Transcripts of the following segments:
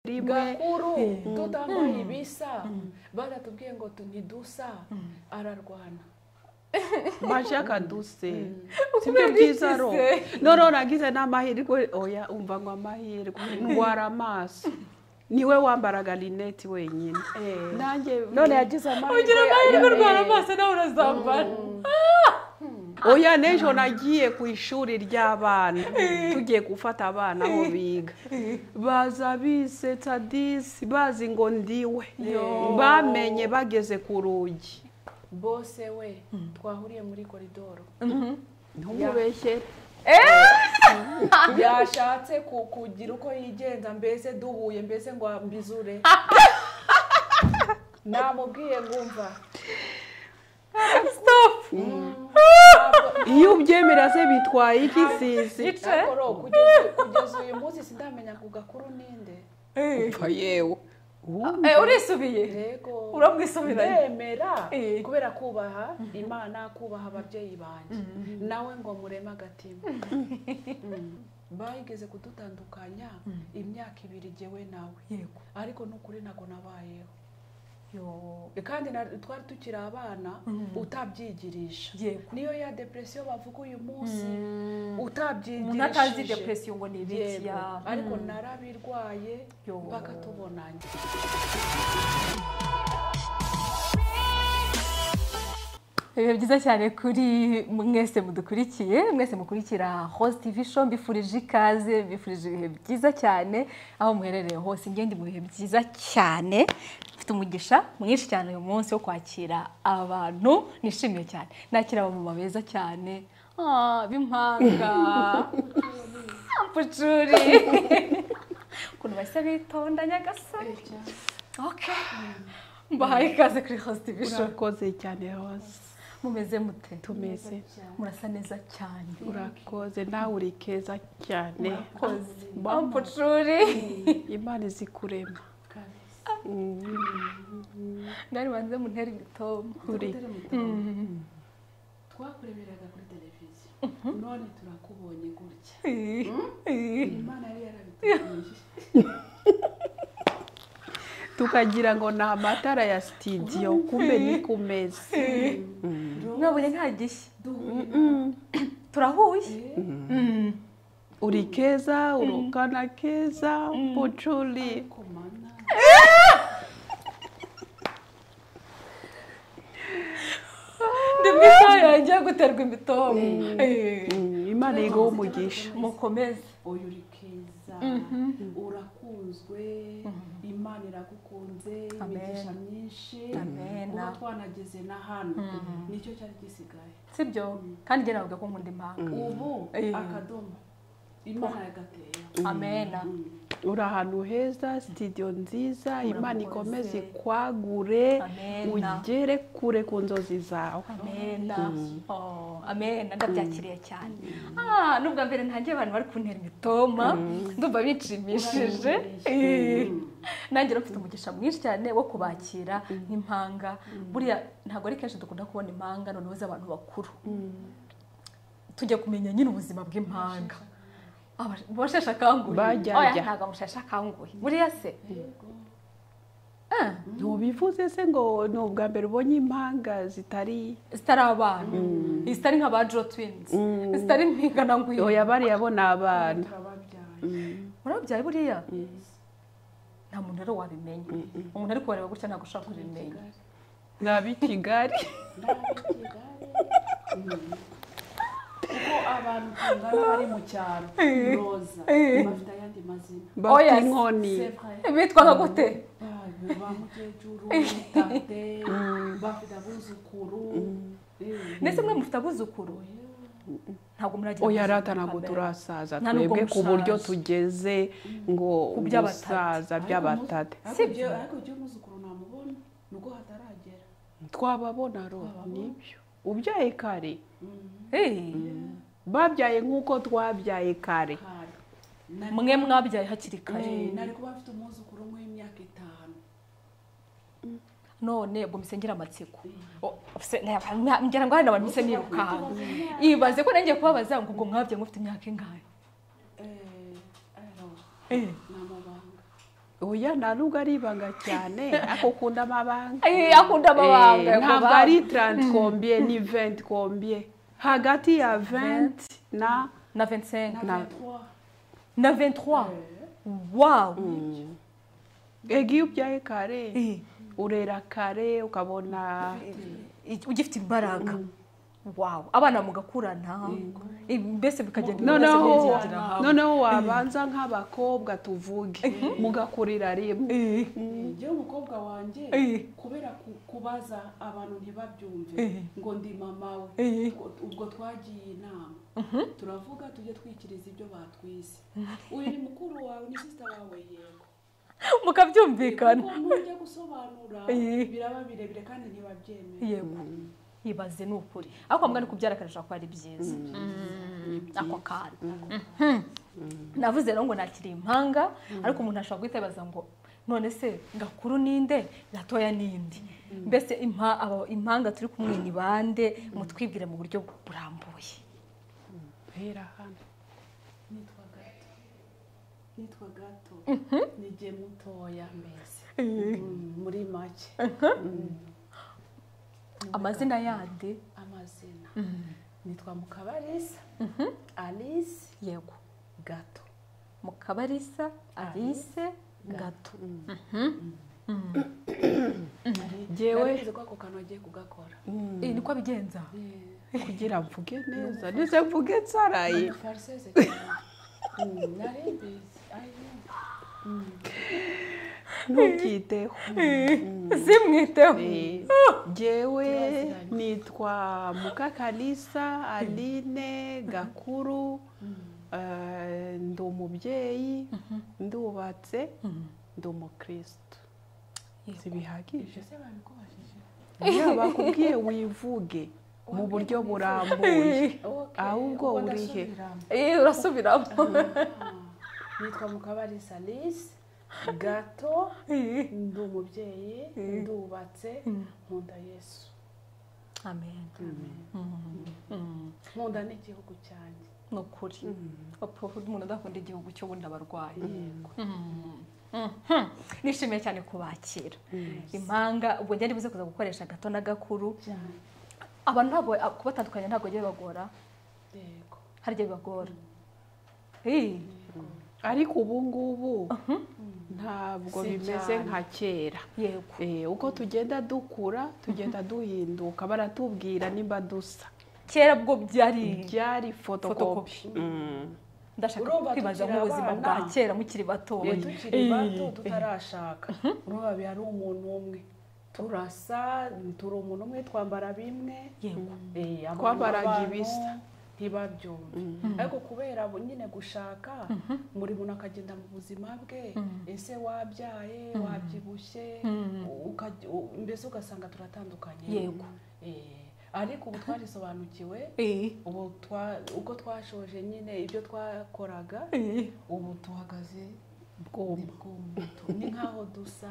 rimwe gakuru Mm. tutambaye ibisa baratubwiye ngo tu ntidusa ararwana maje akaduse sibyo Kubera byiza iki ro se? none nagize n'amahirwe oya umva ngo amahirwe ndwara amaso niwe wambaraga lineti wenyine nanjye none yagize ugira amahirwe Eh, urwara amaso nawe urazambara oya n'ejo nagiye ku ishuri ry'abana tugiye gufata abana aho biga baza bisetsa disi bazi ngo ndiwe bamenye bageze ku rugi bose we twahuriye muri koridoro ntumubeshyere yashatse ku- kugira uko yigenza mbese duhuye mbese ngo ambizure namubwiye ngumva Stop. ntabwo- iyo ubyemera se bitwaye iki sisi Gica. ntabwo ro, kugeza- kugeza uyu munsi sindamenya ku gakuru ninde Eh, pfa yewe eh, urisubiye yego uramwisubiranye ndemera Eh. kubera kubaha imana kubaha ababyeyi banjye nawe ngo mureme agatima Mm. bayigeze kudutandukanya imyaka ibiri jyewe nawe yego ariko nukuri ntabwo nabayeho Yo. kandi na- twari tukiri abana utabyigirisha yego niyo ya depresiyo bavuga uyu munsi Mm. umuntu atazi utabyigirishije depresiyo ngo ni ibiki Yego, ya ariko Mm. narabirwaye Yo. mpaka tubonanye ibihe byiza cyane kuri mwese mudukurikiye mwese mukurikira host tv show mbifurije ikaze mbifurije ibihe byiza cyane aho muherereye hose ngende mu bihe byiza cyane mfite umugisha mwinshi cyane uyu munsi wo kwakira abantu nishimiye cyane nakira abamama beza cyane Ah, b'impanga mpucuri ukuntu bahise bitonda nyagasani Okay. mbahaye ikaze kuri host tv show urakoze cyane hose mumeze mute tumeze murasa neza cyane urakoze nawe uri keza cyane urakoze Mama. ampucuri imana izi kurema Mm, mwari banze muntera imitoma uri twakureberaga kuri televiziyo none turakubonye gutya imana yari yarabiteganyije tukagira ngo ni amatara ya sitidiyo kumbe ni ku meza mwabuye nta gishya duhuye turahuye Mm. uri keza urungana keza mucuri komana ndi mu isaha yanjye yo guterwa imitoma Eh. Mm, imana yigaho umugisha mukomeze uyu uri keza urakunzwe imana iragukunze Amen. imigisha myinshi Amen. kuba twanageze na hano nicyo cyari gisigaye sibyo kandi njye navuga ko nkunda impanga ubu Eh. akadomo imana yagateye amena uri ahantu heza sitidiyo nziza imana ikomeze Urakoze. ikwagure Amen. ugere kure ku nzozi zawe amena Oh, amena ndabyakiriye cyane Ah, n'ubwa mbere ntangiye abantu bari kuntera imitoma ndumva bishimishije Eh. nanjye rero mfite umugisha mwinshi cyane wo kubakira nk'impanga buriya ntabwo ari kenshi dukunda kubona impanga noneho z'abantu bakuru tujya kumenya nyine ubuzima bw'impanga Aba- mu basheshe akanguhe Bajyajya. Oya, ntabwo abasheshe akanguhe buriya se Eh, ntubivuze se ngo ni ubwa mbere ubonye impanga zitari zitari abana zitari nka ba jo twins zitari mpingana ngwino oya bariya bo ni abana turababyaye urabyaye buriya nta muntu rero wabimenya umuntu ari kubareba gutya ntabwo ushobora kubimenya ni ab'i kigali kuko abantu tungana bari mu cyaro roza bafite ayandi mazina bafite Oya, inkoni C'est vrai. bitwaga gute Ah, ba mukecuru tate bafite abuzukuru Eh, ndetse mwe mufite abuzukuru ntabwo muragira oya abuzukuru rata ntabwo kamere. turasaza Nta nubwo twebwe ku buryo mushaje. tugeze ngo Ku by'abatate. gusaza by'abatate ariko Si ibyo byo. ariko ibyo umuzukuru namubona nubwo hataragera twababona ro nibyo ubyaye kare Eh, babyaye nk'uko twabyaye kare kare Nari- mwe mwabyaye hakiri kare Eh, nari kuba mfite umwuzukuru umwe w'imyaka itanu none ubwo mise ngira amatsiko O- se- na- na- ngira ngo hari abantu mise nirukanka ibaze ko nanjye kubabaza ngo ubwo mwabyaye mufite imyaka ingahe Eh, alors, Eh, ni amabanga oya nta nubwo ari ibanga cyane ariko ukunda amabanga Eh, akunda amabanga Eh, ntabwo akubanga. ari taranti kombiye ni venti kombiye hagati ya venti na na 25 na na 23 wow ega iyo ubyaye kare Eh, urera kare ukabona i- ugifite imbaraga wow abana mugakurana Eh, mbese bikagenda noneho bimeze byigira hamwe. noneho wabanza nk'abakobwa tuvuge mugakurira rimwe Eh, njyewe umukobwa wanjye Eh. kubera ku- kubaza abantu ntibabyumve Eh. ngo ndi mama we Eh. Ubwo- ubwo twagiye inama turavuga tujye twikiriza ibyo batwise uyu ni mukuru wawe ni sisita wawe yego mukabyumvikana kuko nujya gusobanura Eh. biraba birebire kandi ntibabyemera yego ibaze ni ukuri ariko mbwa ni kubyara akarusha kuba ari byiza Mm, ako kana Mhm. navuze rero ngo nakiri impanga ariko umuntu ashobora guhita yibaza ngo none se gakuru ninde gatoya ninde mbese impa- aba- impanga turi kumwe ni bande mutwibwire mu buryo burambuye mpera hano nitwa gato nitwa gato nijye mutoya mbese Mm, muri make amazina yande amazina nitwa mukabarisa alice yego gato mukabarisa alice gato Jyewe- narize ko ako kantu agiye kugakora Eh, niko abigenza kugira mvuge neza ndetse mvuge nsaraye ni fariseze cyane Mm, naribizi ayo ntubyiteho simwiteho Eh, jyewe nitwa mukakalisa aline gakuru eh, ndi umubyeyi ndubatse ndi umukirisitu Yego. zibihagije ibyo se babikubajije iyo bakubwiye wivuge mu buryo burambuye ahubwo ubwo uri he? ndasubiramo. Eh, urasubiramo nitwa mukabarisa alice gato Eh. ndi umubyeyi ndubatse nkunda yesu amen Mm. nkunda n'igihugu cyanjye ni ukuri papa umuntu adakunda igihugu cyo bundi abarwayi nishimiye cyane kubakira impanga ubwo njye ndibuze kuza gukoresha gato na gakuru cyane abantu ntabwo a- kubatandukanya ntabwo bijya bibagora yego harya bibagora Eh, ariko ubu ngubu ntabwo Si bimeze cyane. nka kera yego Eh, uko tugenda dukura tugenda duhinduka baratubwira nimba dusa kera bwo byari byari fotokopi ndashaka Urumva kwibaza tukiri nk'ubuzima abana. bwa kera mukiri batoya tukiri bato tutarashaka urumva biba ari umuntu umwe turasa turi umuntu umwe twambara bimwe yego Eh, abantu Twambaraga b'abantu ibisa. ntibabyumve ariko kubera bo nyine gushaka buri muntu akagenda mu buzima bwe ese wabyaye wabyibushye ukaj- u- mbese ugasanga turatandukanye Yego. Eh, ariko ubu twarisobanukiwe Eh, ubu twa- uko twashoje nyine ibyo twakoraga eh. ubu tuhagaze ni bwuma bw'umutu ni nk'aho dusa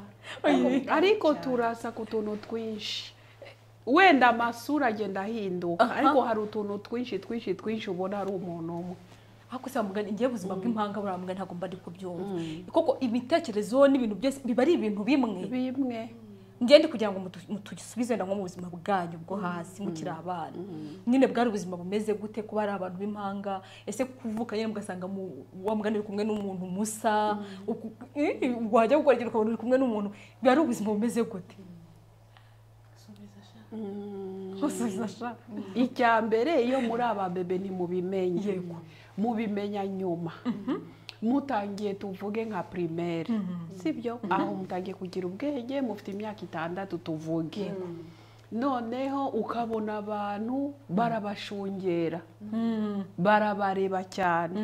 ariko cyane. turasa ku tuntu twinshi wenda amasura agenda ahinduka ariko hari utuntu twinshi twinshi twinshi ubona ari umuntu umwe ariko se bamugana igihe ubuzima bw'impanga burambwa ntabwo mba ndi kubyumva koko imitekerezo n'ibintu byose biba ari ibintu bimwe bimwe ngende kugira ngo mutu- mutugisubize na nko mu buzima bwanyu bwo hasi mukiri abana nyine bwari ubuzima bumeze gute kuba ari abantu b'impanga ese kuvuka nyine mugasanga mu- wa mugani uri kumwe n'umuntu musa uku- i- i- wajya gukora ikintu ukabona uri kumwe n'umuntu biba ari ubuzima bumeze gute Subiza sha. usubiza sha icya mbere iyo muri aba bebe ntimubimenye Yego. mubimenya nyuma mutangiye tuvuge nka primaire sibyo aho mutangiye kugira ubwenge mufite imyaka itandatu tuvuge noneho ukabona abantu barabashungera Mm. barabareba cyane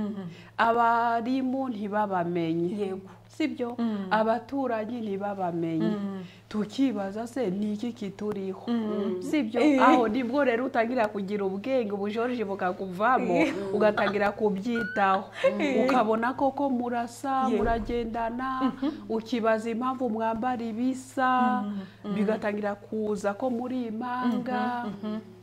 abarimu ntibabamenye yego sibyo abaturanyi ntibabamenye tukibaza se ni iki kituriho sibyo aho nibwo rero utangira kugira ubwenge ubujorije bukakuvamo ugatangira kubyitaho ukabona koko murasa Yego. muragendana ukibaza impamvu mwambara ibisa bigatangira kuza ko muri impanga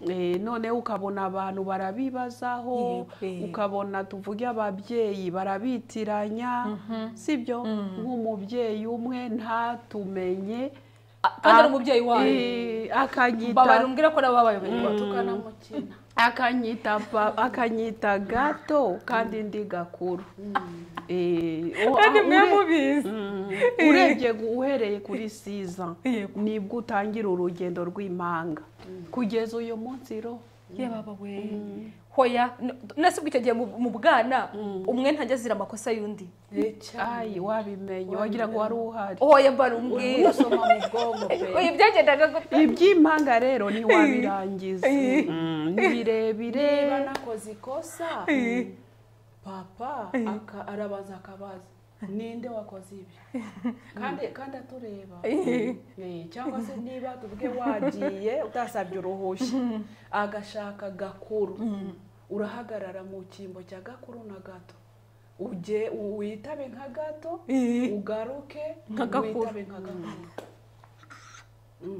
Eh, noneho ukabona abantu barabibazaho Yego. ukabona tuvuge ababyeyi barabitiranya sibyo nk'umubyeyi umwe ntatumenye kandi ari umubyeyi wawe Eh, akanyita mbabara umbwire ko nabo babaye bayoboye tukana mukina akanyita pa- akanyita gato kandi ndi gakuru Eh, o- kandi ah, mwe ure- mubizi Mm, urebye gu- uhereye kuri siza Yego. nibwo utangira urugendo rw'impanga kugeza uyu munsi ro ye baba we hoya n- nasibwa icyo gihe mu- mu bwana umwe ntajya azira amakosa y'undi ayi wabimenye wagira ngo wari uhari hoya mbara umbwire usoma mu bwonko pe oya byagendaga gute iby'impanga rero ntiwabirangiza Mm, ni birebire niba nakoze ikosa papa aka- arabaza akabaza ninde wakoze ibi kandi kandi atureba Eh, cyangwa se niba ubwe wagiye utasabye uruhushya agashaka gakuru urahagarara mu cyimbo cya gakuru na gato ujye witabe nka gato ugaruke Nka gakuru. witabe nka gakuru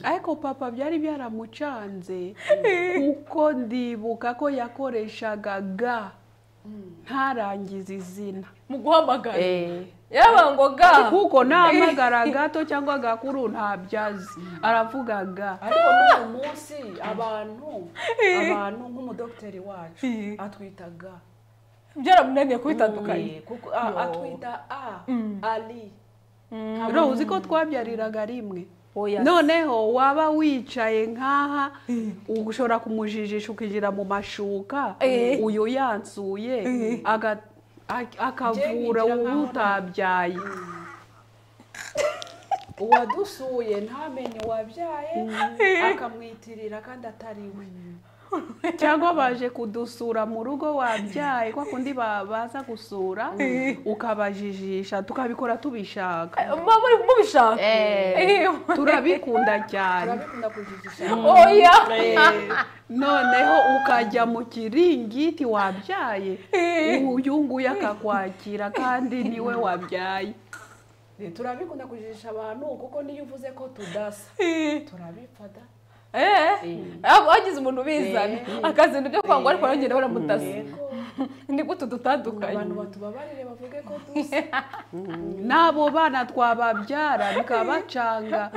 ariko papa byari byaramucanze kuko ndibuka ko yakoreshaga ga ntarangize izina mu guhamagara Eh. yaba ngo ga kuko ntahamagara gato cyangwa agakuru ntabyazi aravuga ga ariko n'uyu munsi abantu abantu nk'umudogiteri wacu Eh. atwitaga byaramunaniye kubitandukanya kuko a- Yo. atwita a ali ro uzi ko twabyariraga rimwe oya noneho waba wicaye nk'aha ushobora kumujijisha ukigira mu mashuka Eh. uyu yansuye aga- ak- akavura Njye nkigira nk'aho utabyaye uwadusuye ntamenye uwabyaye akamwitirira kandi atari we cyangwa baje kudusura mu rugo wabyaye kwa kundi ba- baza gusura ukabajijisha tukabikora tubishaka mama uri mubishaka Eh, turabikunda cyane turabikunda kujijisha oya noneho ukajya mu kiringiti wabyaye uyu nguyu akakwakira kandi niwe wabyaye Eh, turabikunda kujijisha abantu kuko niyo uvuze ko tudasa turabifata Eh, abo bagize umuntu ubizana akazana ibyo kwangwa ariko baragenda baramutasa yego ni gute dutandukanye abantu batubabarire bavuge ko dusa n'abo bana twababyara bikabacanga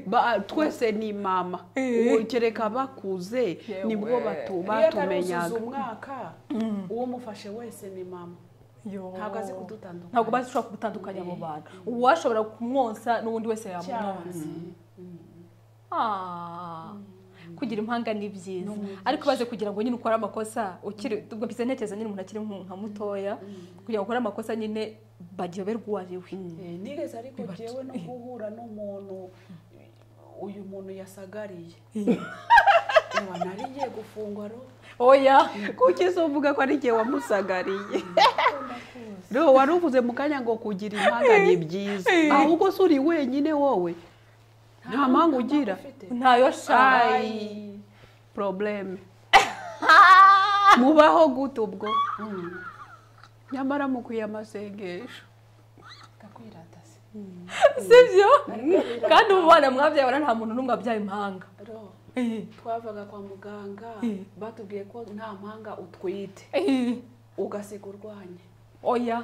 ba- twese ni mama Ubu kereka bakuze nibwo batu- iyo atari usize batumenyaga umwaka uwo mufashe wese ni mama ntabwo azi kudutandukanya ntabwo bashobora kubutandukanya abo bantu uwashobora kumwonsa n'undi wese yamumwonsa Ah, kugira impanga ni byiza ariko ubaze kugira ngo nyine ukore amakosa ukiri ubwo mbize ntekereza nyine umuntu akiri nk- nka mutoya kugira ngo ukore amakosa nyine baryoberwa uwo ari we Eh, nigeze ariko jyewe no guhura n'umuntu uyu muntu yasagariye Ewa, nari ngiye gufungwa ro oya kuki se uvuga ko ari jye wamusagariye rero wari uvuze mu kanya ngo kugira impanga ni byiza ahubwo se uri wenyine wowe nta mpanga ugira ufite ntayo shayi ayi probleme mubaho gute ubwo nyamara mukwiye amasengesho ndakwirata se sibyo kandi ubu bana mwabyaye bana nta muntu n'umwe wabyaye impanga ro Eh, twavaga kwa muganga batubwiye ko nta mpanga utwite eh, ugasiga urwanye oya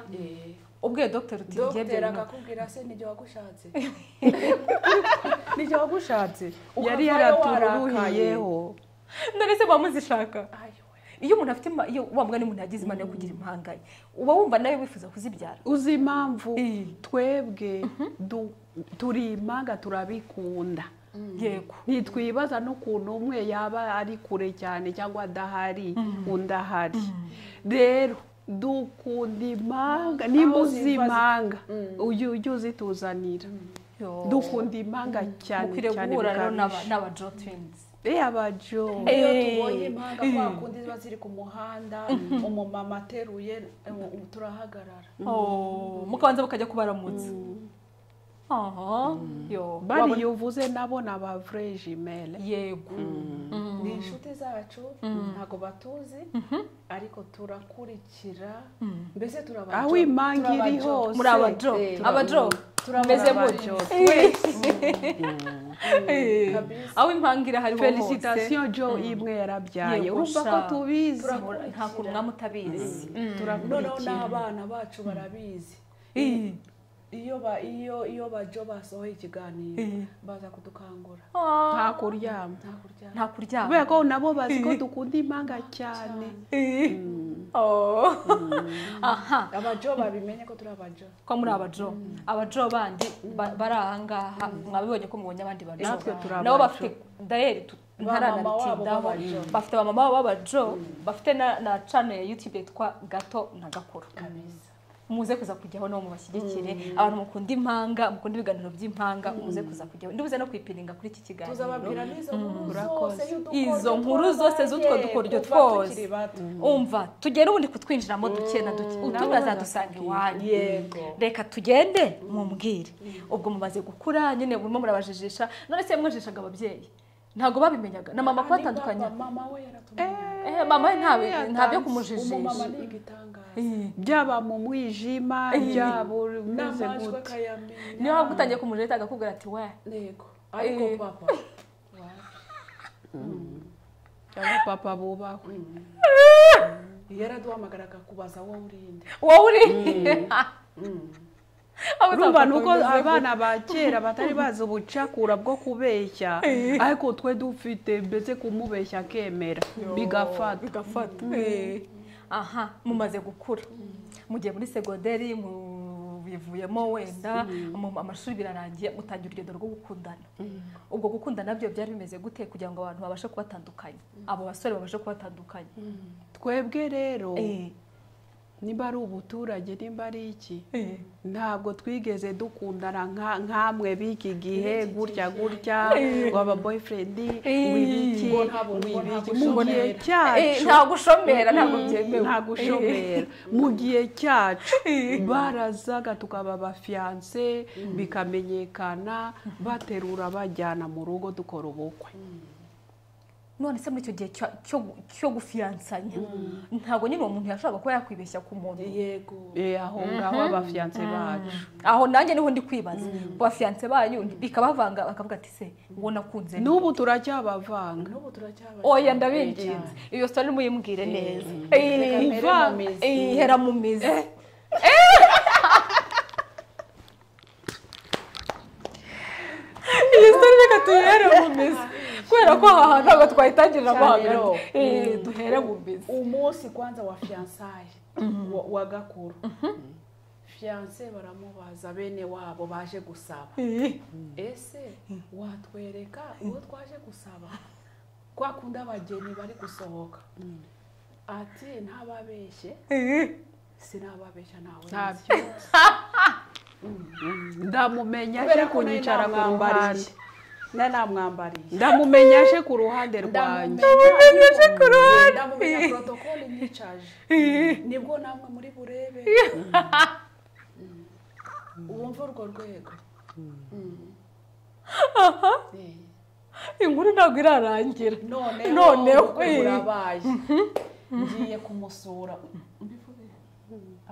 ubwe dogiteri uti ngiye dogiteri byemewe akakubwira se nijye wagushatse nijye wagushatse yari ukavayo warakaye yaratururuhiyeho none se muba muzishaka Ayo we. iyo umuntu afite ima- iyo wa mwana umuntu yagize imana yo kugira impanga ye uba wumva nawe wifuza kuzibyara uzi impamvu Eh. twebwe du- turi impanga turabikunda yego ntitwibaza n'ukuntu umwe yaba ari kure cyane cyangwa adahari undi ahari rero dukunda impanga nimba Aho uzi ziva zi- impanga ujye ujye uzituzanira dukunda impanga cyane mukwiriye cyane guhura rero n'aba- bukabije. n'aba jo twins Eh, abajo iyo Eh. tubonye impanga kwa kundi ziba ziri ku muhanda umumama ateruye eh, ubu turahagarara Oh, mukabanza mukajya kubaramutsa aha yo bariya wabona- uvuze nabo ni aba vrai jumelle yego Mm. ni inshuti zacu ntabwo batuzi ariko turakurikira mbese turaba aho impanga iri hose muri aba jo Eh, aba jo tumeze aba muri jo aho impanga irahari felicitasiyo jo imwe yarabyaye Yego, urumva ko sha. tubizi nta kuntu mwamutabizi noneho n'abana bacu barabizi iyo ba iyo iyo bajo basohoye ikiganiro baza kudukangura nta Ah, kuryama nta kuryama nta kuryama kubera ko nabo bazi ko dukunda impanga cyane Eh. Oh. aha abajo babimenye ko turi abajo ko muri abajo abajo bandi ba- bari ahangaha mwabibonye ko mubonye abandi bajo Natwe turi nabo abajo. bafite dayeri tu- Ba mama wabo ntaranaritindaho b'abajo. bafite abamama babo b'abajo bafite na- na channel ya youtube yitwa gato na gakuru kabisa muze kuza kujyaho nabo mubashyigikire abantu mukunda impanga mukunda ibiganiro by'impanga muze kuza kujyaho ndibuze no kwipiringa kuri iki kiganiro tuzababwira n'izo nkuru zose Urakoze. y'udukoryo Izo nkuru zose z'utwo twabaye dukoryo kuva twose. tukiri bato. umva tugere ubundi kutwinjiramo duke na duke utumwe azadusanga iwanyu yego reka tugende mumbwire ubwo mumaze gukura nyine burimo murabajijisha none se mwajijishaga ababyeyi ntabwo babimenyaga na mama kubatandukanya Papa, mama we yaratumenye Eh, mama we ntawe- nta byo umumama kumujijisha ni igitangaza Eh, byaba mu mwijima byaba uri umeze n'amajwi gute akayamenya niyo waba utangiye kumujijita agakubwira ati we yego ariko Eh. papa aba papa bubahwe yaraduhamagaraga kubaza wowe uri inde wowe uri Abo urumva utapfa ni uko kubivuga. abana ba kera batari bazi ubucakura bwo kubeshya ariko twe dufite mbese kumubeshya akemera bigafata bigafata Eh. aha mumaze gukura mugiye muri segonderi mubivuyemo wenda mu amashuri birarangiye mutangira urugendo rwo gukundana ubwo gukundana byo byari bimeze gute kugira ngo abantu babashe kubatandukanya abo basore babashe kubatandukanya twebwe rero Eh. niba ari ubuturage nimba ari iki Eh. ntabwo twigeze dukundana nka- nk'amwe b'iki gihe gutya gutya waba boyfriend Eh. wibiki Ngo ntabwo- ngo wibiki ntabwo mu gihe ushobora. Eh, cyacu nta gushomera ntabwo byemewe nta gushomera mu gihe cyacu Eh. barazaga tukaba abafiyanse bikamenyekana baterura bajyana mu rugo dukora ubukwe Eh, none se muri icyo gihe cyo- cyo- cyo gufiyansanya ntabwo nyine uwo muntu yashobora kuba yakwibeshya ku muntu yego Eh, aho ngaho abafiyanse bacu aho nanjye niho ndi kwibaza bafiyanse banyu bikabavanga bakavuga ati se uwo nakunze ni n'ubu turacyabavanga n'ubu turacyabanye oya ndabinginze iyo story muyimbwire neza Eh, Reka mpere iva- mu mizi. eh, hera mu mizi iyi story reka tuyihere mu mizi kubera ko aha hantu ntabwo twayitangirira mo Cyane hagati rero. Eh, duhere mu mizi umunsi kwanza wa fiyansaye wa- wa gakuru fiyanse baramubaza bene wabo baje gusaba Eh, ese watwereka uwo twaje gusaba kwa kundi abageni bari gusohoka ati ntababeshye eh. sinababeshya nawe ntabyo ndamumenya aje kunyicara ku ruhande nanamwambariye ndamumenya aje ku ruhande rwanjye ndamumenyeshe ku ruhande ndamumenya protocole nicaje nibwo namwe muri burebe wumva urwo rwego Eh, inkuru ntabwo irarangira noneho Noneho, ubukwe eh. burabaye ngiye kumusura mbivuge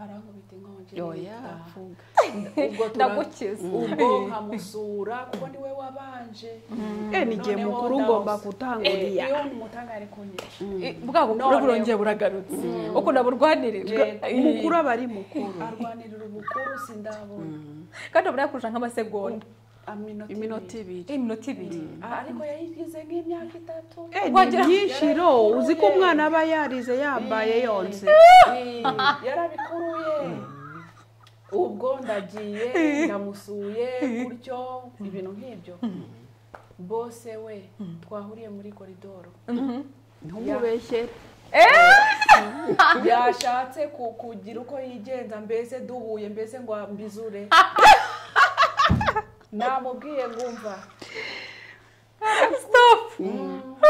arankubita inkongi yoya ndataha. avuga ubwo tura- ndagukiza ubwo nkamusura kuko niwe wabanje Eh, ni igihe Noneho mukuru ndamusa- ngomba Eh, gutangurira iyo umutangari kunyica bwa bukuru None- burongeye buragarutse uko naburwanire Yego. umukuru aba ari mukuru arwanirira ubukuru sindabona kandi abura kurusha nk'amasegonda Aminota iminota ibiri. ibiri iminota ibiri Ah, ariko yayigize nk'imyaka itatu Eh, ni Wagira- myinshi ro uzi ko umwana aba yarize yambaye yonse Eh, yarabikuruye ubwo ndagiye ndamusuye gutyo ibintu nk'ibyo bose we twahuriye muri koridoro ntumubeshyere yashatse ku- kugira uko yigenza mbese duhuye mbese ngo mbizure namubwiye ngumva stop ntabwo-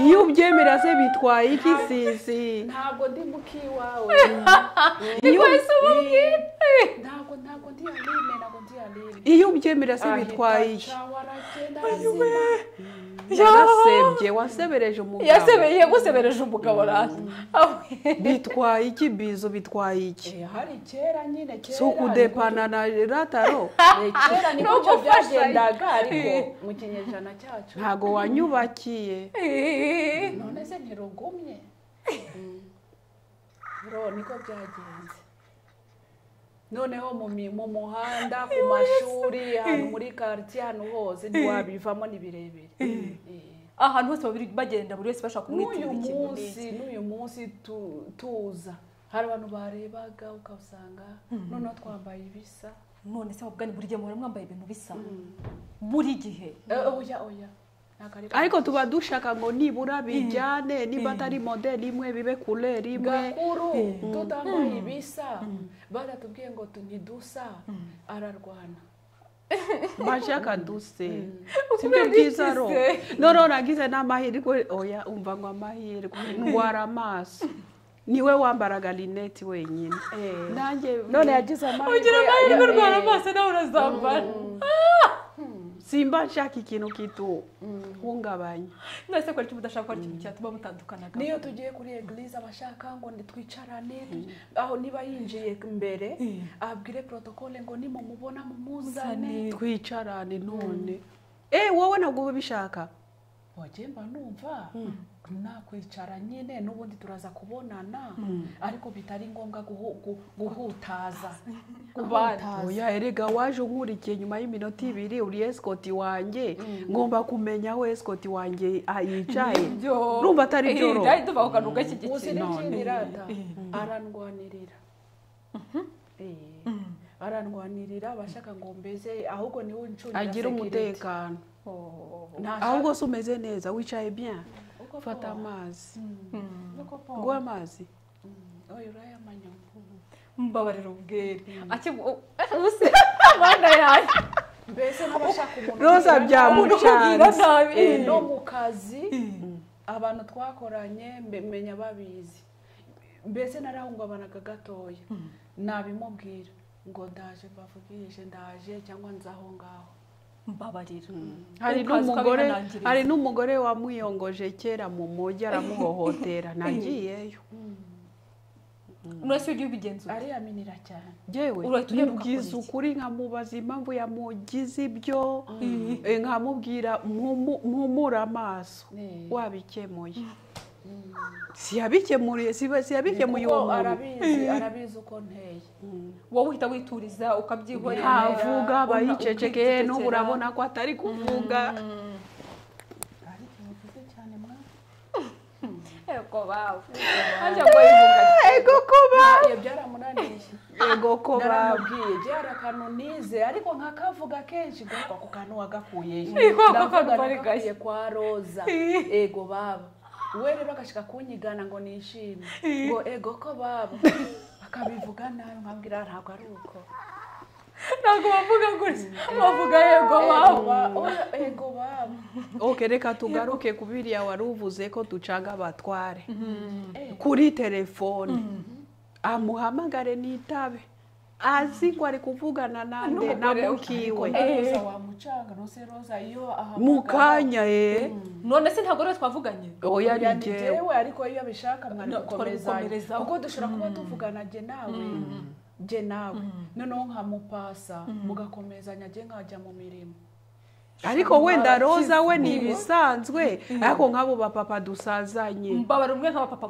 iyo ubyemera se bitwaye iki sisi ntabwo ndi mukiwawe iyo ntabwo ntabwo ndi aline ntabwo ndi aline iyo ubyemera se bitwaye iki yarasebye wasebereje umugabo yasebeye gusebereje umugabo rasi bitwaye iki bizo bitwaye iki hari kera nyine kera si ukudepana na rataro Eh, kera No niko byo gufashanya. byagendaga ariko Eh. mu kinyejana cyacu ntago wanyubakiye none se ntirugumye ro niko byagenze noneho mu mi- mu muhanda ku mashuri ahantu muri karitsiye ahantu hose ntiwabivamo ni birebire Eh. ahantu hose baba bagenda buri wese bashaka kumwitirira n'uyu ikintu n'iki. munsi n'uyu munsi tu- tuza hari abantu barebaga ukasanga noneho twambaye ibisa none se ahubwo ni buri gihe muhora mwambaye ibintu bisa buri gihe Eh, oya oya ntakareba ariko tuba dushaka ngo nibura bijyane niba atari modeli imwe bibe kureri imwe gakuru tutambaye ibisa baratubwiye ngo tu- ntidusa ararwana bashaka duse sibyo byiza ro noneho nagize n'amahirwe oya umva ngo amahirwe ndwara amaso niwe wambaraga lineti wenyine nanjye none yagize amahirwe ugira amahirwe ayo- urwara eh, amaso nawe urazambara simba nshaka ikintu kituhungabanya mwese kora icyo mudashaka gukora ikintu cyatuma mutandukana niyo tugiye kuri eglise abashaka ngo ndi- twicarane tu- aho niba yinjiye mbere abwire protokole ngo nimumubona mumuzane twicarane none eh wowe ntabwo uba ubishaka wagemba numva nakwicara nyine n'ubundi turaza kubonana ariko bitari ngombwa guhu- gu- guhutaza guhutaza oya erega waje unkurikiye nyuma y'iminota ibiri uri esikoti wanjye ngomba kumenya aho esikoti wanjye ah, yicaye urumva atari byo ro byari tuvaho akantu uzi gashyigikira n'ikindi rata arandwanirira Eh, arandwanirira abashaka ngo mbeze ahubwo niwe uncungira agira security. umutekano Ntashaka- ahubwo se umeze neza wicaye bien Uko fata po- amazi Mm. Uko po- nguhe amazi Oya, urayamanywa. mbabarira ubwere akibuse abana yanjye mbese n'abashaka umuntu roza ugira nabi. umuntu ukubwira byamucanze nabi Eh, no mu kazi abantu twakoranye mbe- menya babizi mbese narahungabanaga gatoya nabimubwira ngo ndaje mbavugije ndaje cyangwa nzaho ngaho mbabarira hari Ukaza n'umugore ukabihanangiriza. hari n'umugore wamwiyongoje kera mu mujyi aramuhohotera nagiyeyo nurese ujya ubigenzura ariyaminira cyane yewe Urahita ugaruka mubwiza kuri iki? ukuri nkamubaza impamvu yamugize ibyo eh, nkamubwira "Mpumu- mpumure amaso Eh. wabikemuye siyabikemuriye siba- siyabikemuye uwo kuko muntu arabizi arabizi uko nteye wowe uhita wituriza ukabyihorera ntavuga aba una- yicecekeye ukicecekera. n'ubu urabona ko atari kuvuga ariko bivuze cyane mwana ego bawe ajya ngo yivuga ego kuba iyo byaramunaniye ego kuba naramubwiye byari akantu nize ariko nkakavuga kenshi garuka ku kantu wagakuyeyo Eh, kwa- kwa kantu ndavuga bari nagakuye kwa roza ego baba we rero agashika kunyigana ngo nishime ngo ego ko baba akabivuga nabi nkabwira ntabwo ari uko ntabwo bavuga gutya bavuga yego ego bawe ba- oya, ego baba ok reka tugaruke ku biriya wari uvuze ko ducanga abatware kuri telefone amuhamagare n'itabe azi ko ari kuvugana nande na N'umugore mukiwe Na roza wamucanga rose roza iyo ahamagara mu kanya ye none se ntabwo rero twavuganye oya oya ni rigewe jyewe ariko iyo bishaka mwari No, twari gukomezanya gukomerezaho. kuko dushobora kuba tuvugana jye nawe jye nawe noneho nkamupasa mugakomezanya jye nkajya mu mirimo ariko wenda roza we ni Barakivuga. ibisanzwe ariko nk'abo bapapa dusazanye mbabara umwe nk'abapapa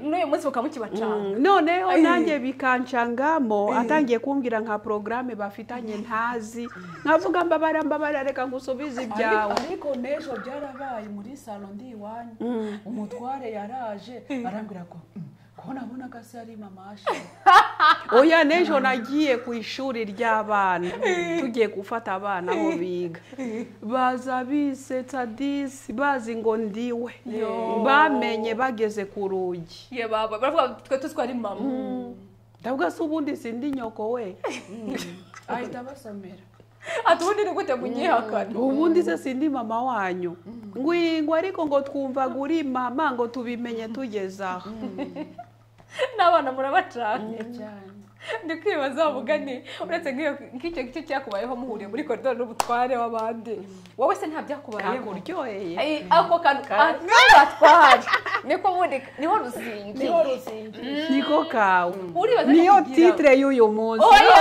Eh. n'uyu munsi mukaba mukibacanga Mm, noneho nanjye bikancangamo atangiye kumbwira nka porogaramu bafitanye ntazi nkavuga mbabara mbabara reka ngusubize ibyawe Ariko- ariko n'ejo byarabaye muri salo ndi iwanyu umutware yaraje arambwira ko "Mm, ko nabonaga se ari mama ashe oya n'ejo nagiye ku ishuri ry'abana tugiye gufata abana aho biga baza bisetsa disi bazi ngo ndiwe bamenye bageze ku rugi ye baba baravuga twe tuzi ko ari mama ndavuga se ubundi sindi nyoko we ahita abasomera ati ubundi ni gute munyihakana ubundi se sindi mama wanyu ngwingo ariko ngo twumvaga uri mama ngo tubimenye tugeze aho n'abana murabacana cyane ndi kwibaza mugani uretse nk'iyo nk'icyo gice cyakubayeho muhuriye muri koridoro n'ubutware w'abandi wowe se nta byakubayeho kakuryoheye Ay, ako kantu batwara niko ubundi niho ruzingi niho ruzingi niko kawe uribaza niyo kugira- titire y'uyu munsi oya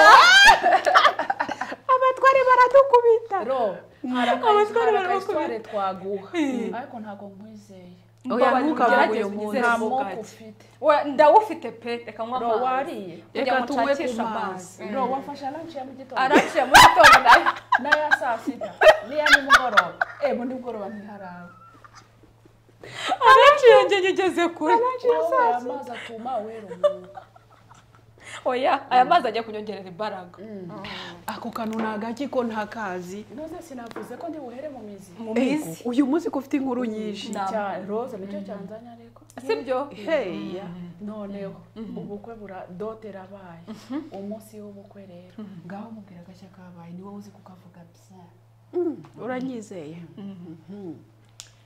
abatware baradukubita ro hari Abatware aka- hari barabakomeye. akayisitware twaguha ariko ntabwo nkwizeye oya Mbabarira, ntukavuge ugerageze uyu munsi nta unyizere mu moko bugatti ufite Oya, ndawufite pe reka nywa ro amazi wariye kugira Reka ngo tunywe ku nshakishe amazi mazi. ro wafashe lanshi ya mu gitondo araciye mu gitondo nayo n'aya saa sita n'iya nimugoroba eh mu nimugoroba ntiharaba araciye njye ngeze kure wowe amazi atuma wera umwuka oya aya mazi ajya kunyongerera imbaraga ako kantu ni agaki ko ntakazi none sinavuze ko ndibuhere mu mizi mu Ego, mizi uyu munsi ko ufite inkuru nyinshi Na- cya rose nicyo cyanzanye ariko sibyo heya noneho ubukwe bura dote irabaye umunsi w'ubukwe rero ngaho mubwira agashya kabaye ni wowe uzi kukavuga bya Mm, uranyizeye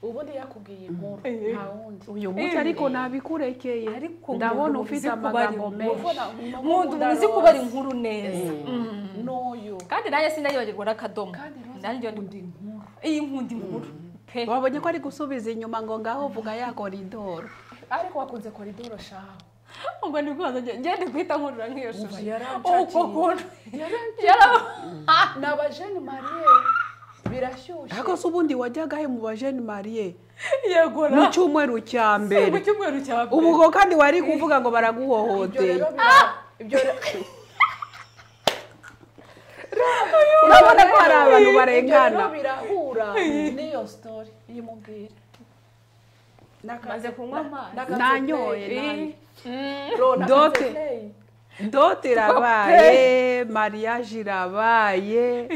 ubundi yakubwiye inkuru nta wundi uyu munsi Eh. ariko nabikurekeye Ariko ndabona umuntu ufite uzi kubara amagambo inkuru. menshi ubona umuntu umuntu ukunda uzi kubara Rose inkuru neza Mm. n'uyu kandi nanjye sinayibagirwa n'akadomo kandi rose nanjye akunda inkuru iyi nkunda inkuru pe wabonye ko ari gusubiza inyuma ngo ngaho vuga ya koridoro ariko wakunze koridoro shaho ubwo ni bwo ngende guhita nkurura nk'iyo shusho yarancakiye. uko kuntu Yarancakiye. Yara- ni abajeni mariye birashyushye ariko se ubundi wajyaga he mu bajeni mariye yegora mu cyumweru cya Si mu mbere cyumweru cya mbere ubu ngo kandi wari kuvuga ngo ibyo baraguhohoteye rero bira- ibyo rero urabona ko hari abantu ibyo rero barengana birahura n'iyo sitori y'umubwira maze kunywa amazi nanyoye nanjye. Dote. dote dote irabaye mariage irabaye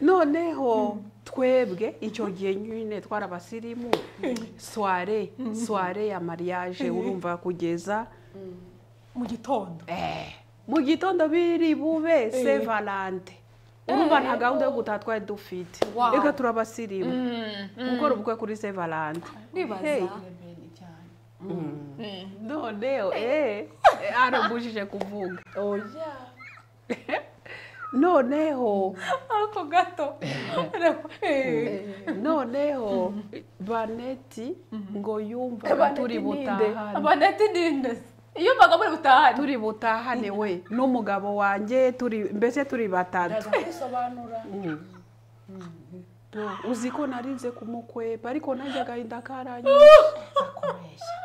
noneho twebwe icyo gihe nyine twari abasirimu soire soire ya mariage urumva kugeza mu gitondo eh, mu gitondo biri bube se valante urumva nta gahunda yo gutaha twari dufite Wow. reka turi abasirimu gukora ubukwe kuri se valante Hey. nibaza noneho eh, arabujije kuvuga oya noneho ako gato noneho baneti ngo yumva Baneti turi ni nde? butahane abaneti ninde iyo mbaga muri butahane turi butahane we n'umugabo wanjye turi mbese turi batatu ndaza kwisobanura uzi ko narinze kumukwepa ariko nanjye agahinda karanyishe kubeshya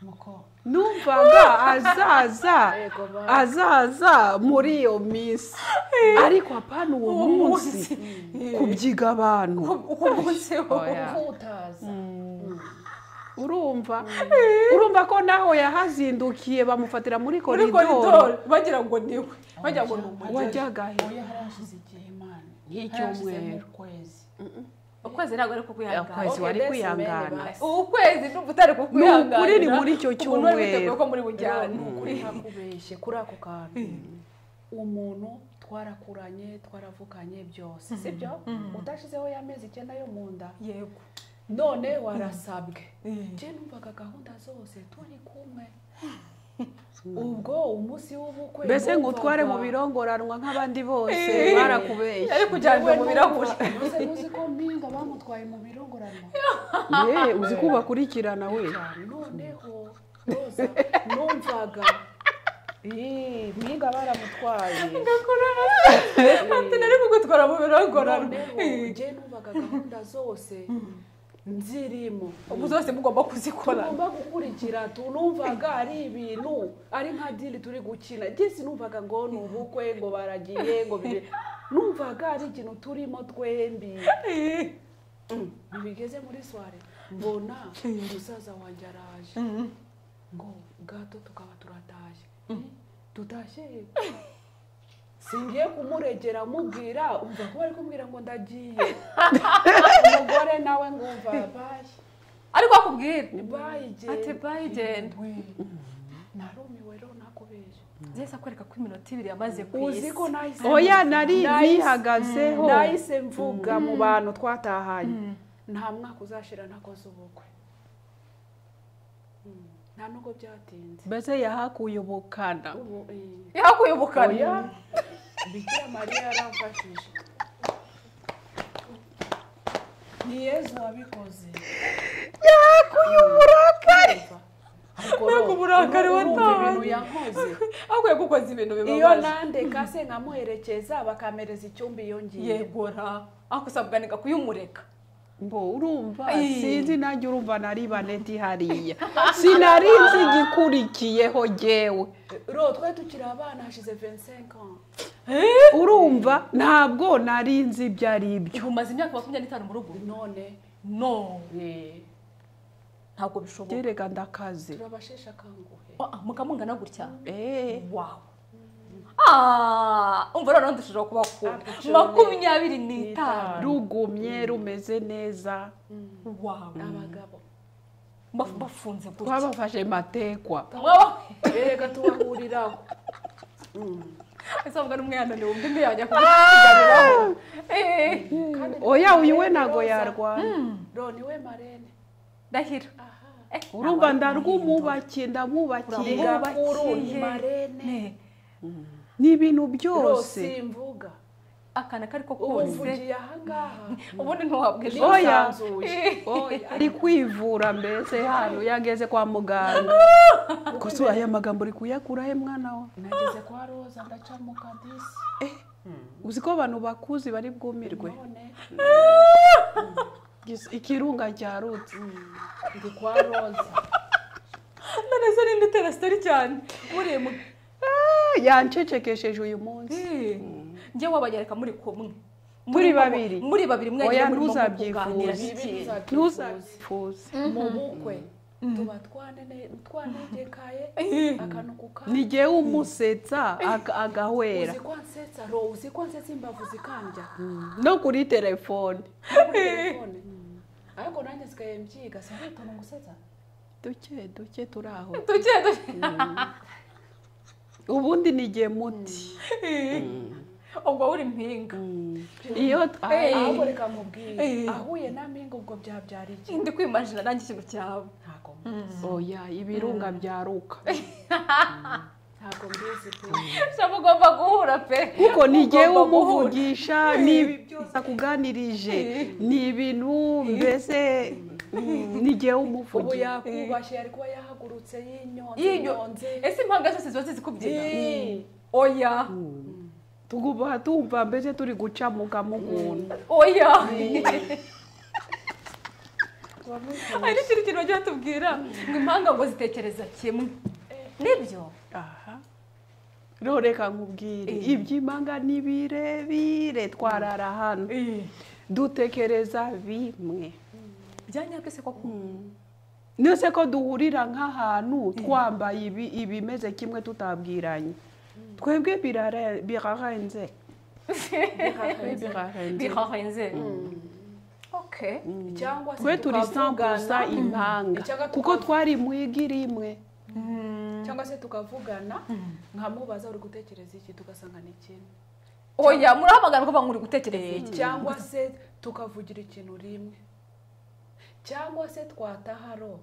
nuko numvaga azaza Yego, ba- azaza muri iyo minsi ariko apana uwo Uwo munsi munsi. kubyiga abantu uko munsiho Oya. uko utaza urumva urumva ko naho yahazindukiye bamufatira muri muri koridoro koridoro bagira ngo niwe bagira ngo ni umugeni wajyaga he oya hari hashize igihe imana Nk'icyumweru. Hari hashize mu kwezi ukwezi ntabwo ari kukwihangana Ukwezi wari Okay, that's kwihangana. many, basi. ukwezi ni utari Ni kukwihangana ukuri ni muri icyo Ubu none biteguye cyumweru. ko muri Rero bujyane ni ukuri hakubeshye kuri ako kantu umuntu twarakuranye twaravukanye byose sibyo udashizeho y'amezi icyenda yo mu nda yego none warasabwe Mm. njye numvaga gahunda zose turi kumwe ubwo umunsi w'ubukwe mbese ngo utware mu numvaga- birongoranwa nk'abandi bose Eh. barakubeshye yari kujyanye Yewe mu numva- birahuri Mbese muzi ko mpinga bamutwaye mu birongoranwa Ye, uzi ko bakurikirana we noneho roza numvaga Ih, mpinga baramutwaye ati nari kugutwara mu birongorano noneho njye numvaga gahunda zose nzirimo ubu zose mugomba kuzikora tugomba gukurikira tunumvaga ari ibintu ari nka diri turi gukina njye sinumvaga ngo ni ubukwe ngo baragiye ngo bibe numvaga ari ikintu turimo twembi Mm, bigeze muri soire mbona musaza wanjye araje ngo gato tukaba turatashye tutashye yego. singiye kumuregera mubwira umva ko bari kumbwira ngo ndagiye umugore nawe ngumva bayi ariko akubwira ati bayigenda bayi genda narumiwe rero nakubeshye zese akwereka ko iminota ibiri yamaze ku uzi isi ko nahise oya nari Nahise- bihagazeho nahise mvuga mu bantu twatahanye nta mwaka uzashira ntakoze ubukwe Mm, nta nubwo byatinze mbese yahakuye ubukana ubu eh, yakuye ubukana oya bikira mariya yaramfashije ni yezu wabikoze yahakuye uburakari ariko uburakari urumva ibintu wataye. yankoze akwiye gukoza ibintu iyo bibabaje nandeka se nkamuherekeza bakamereza icyumba iyo ngiye yegora akusabwa nega kuyumureka mbo urumva Eh. sinzi nanjye urumva nari baneti hariya sinari nzi igikurikiyeho jyewe ro twari tukiri abana hashize 25 ans urumva ntabwo nari nzi ibyo ari byo ibu umaze imyaka makumyabiri n'itanu mu rugo none no eh, ntabwo bishoboka gerega ndakaze turabasheshe akanguhe Ah, mukamungana gutya eee wawu Ah, umva rero ndushijeho kuba kure Abicumi. makumyabiri n'itanu rugumye rumeze neza wawu abagabo Mbaf- bafunze gutya twabafashe matekwa Mwaba- reka tubahuriraho ese mvuga n'umwihanane wumva imwe yajya kugusiganiraho Eh, kandi oya ni uyu we marene ntago Roza. yarwana ro ni we marene ndahiro aha Eh, urumva ntabwo ari ndarwumubakiye ndamubakiye Uramubakiye. nyogakuru ni marene Eh, ni ibintu ro byose simvuga akana kari ko ubu kose mvugiye ahangaha ubundi ntiwahabwa ejo oya nsanzuye. oya ari kwivura mbese hano yageze kwa muganga gusa aya magambo uri kuyakura he mwana wa nageze kwa roza ndacamuka disi uzi ko abantu bakuzi bari bwumirwe none Gis- ikirunga cyarutse ndi kwa roza none se ninde utera sitori cyane muriye mu Ah, yancecekesheje uyu munsi Eh, njye wabagereka muri kumwe Turi Murimo- babiri. muri babiri Oya, mwagiye murimo ntuzabyifuze. kuganira bibi bikeya. uzabyifuza ntuzabyifuze mu bukwe tuba twanene- twanegekaye Eh. akantu ku kandi ni jyewe umusetsa aga- agahwera uzi ko nsetsa ro uzi ko nsetsa imbavu zikambya no kuri telefone no kuri telefone ariko nanjye sigaye mbyiga sinkwitana gusetsa duke duke turi aho tuke tuke ubundi ni jye muti ubwo uri impinga iyo Eh. ahubwo reka mubwire Eh. ahuye na mpinga ubwo byabyara iki ndi kwimajina nanjye ikintu cyawe ntabwo mbizi. oya ibirunga byaruka ntabwo mbizi pe se mugomba guhura pe kuko ni jyewe Mugomba guhura. umuvugisha n'ibi byose akuganirije ni ibintu mbese mm, ni jyewe ubu umuvugisha yakubashye yari kuba yahagurutse yinyonze Yinyo- inyonze ese impanga zose ziba zizi kubyina Eh. oya tugomba tumva mbese turi gucamuka mu muntu oya hari ikindi kintu bajya batubwira ngo impanga ngo zitekereza kimwe nibyo aha roreka nkubwire iby'imanga ni birebire twarara hano dutekereza bimwe byanyabyo se koko nose ko duhurira nk'ahantu twambaye ibi ibimeze kimwe tutabwiranye twebwe birare- birarenze Twe birarenze bihahenze okay cyangwa se twe turi sambusa tukavugana impanga Icyaka kuko tukavu- twari mu igi rimwe cyangwa se tukavugana nkamubaza uri gutekereza iki tugasanga ni kimwe oya murahamagara ko muri gutekereza iki cyangwa se tukavugira ikintu rimwe cyangwa se twataharo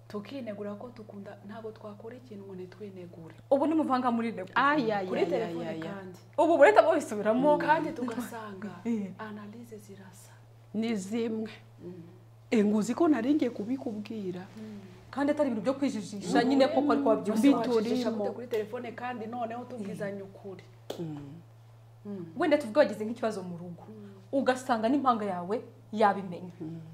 tukinegura ko tukunda ntabwo twakora ikintu ngo ntitwinegure ubu ni muvanga muri nego kuri telefone ayayayayaya kandi ubu mureta mubisubiramo kandi tugasanga Eh. analize zirasa ni zimwe enguzi ko naringiye kubikubwira kandi atari ibintu byo kwijijisha nyine koko ariko wabyumva wacishisha biturimo. gute kuri telefone kandi noneho tubwizanye ukuri wenda tuvuge wagize nk'ikibazo mu rugo ugasanga n'impanga yawe yabimenya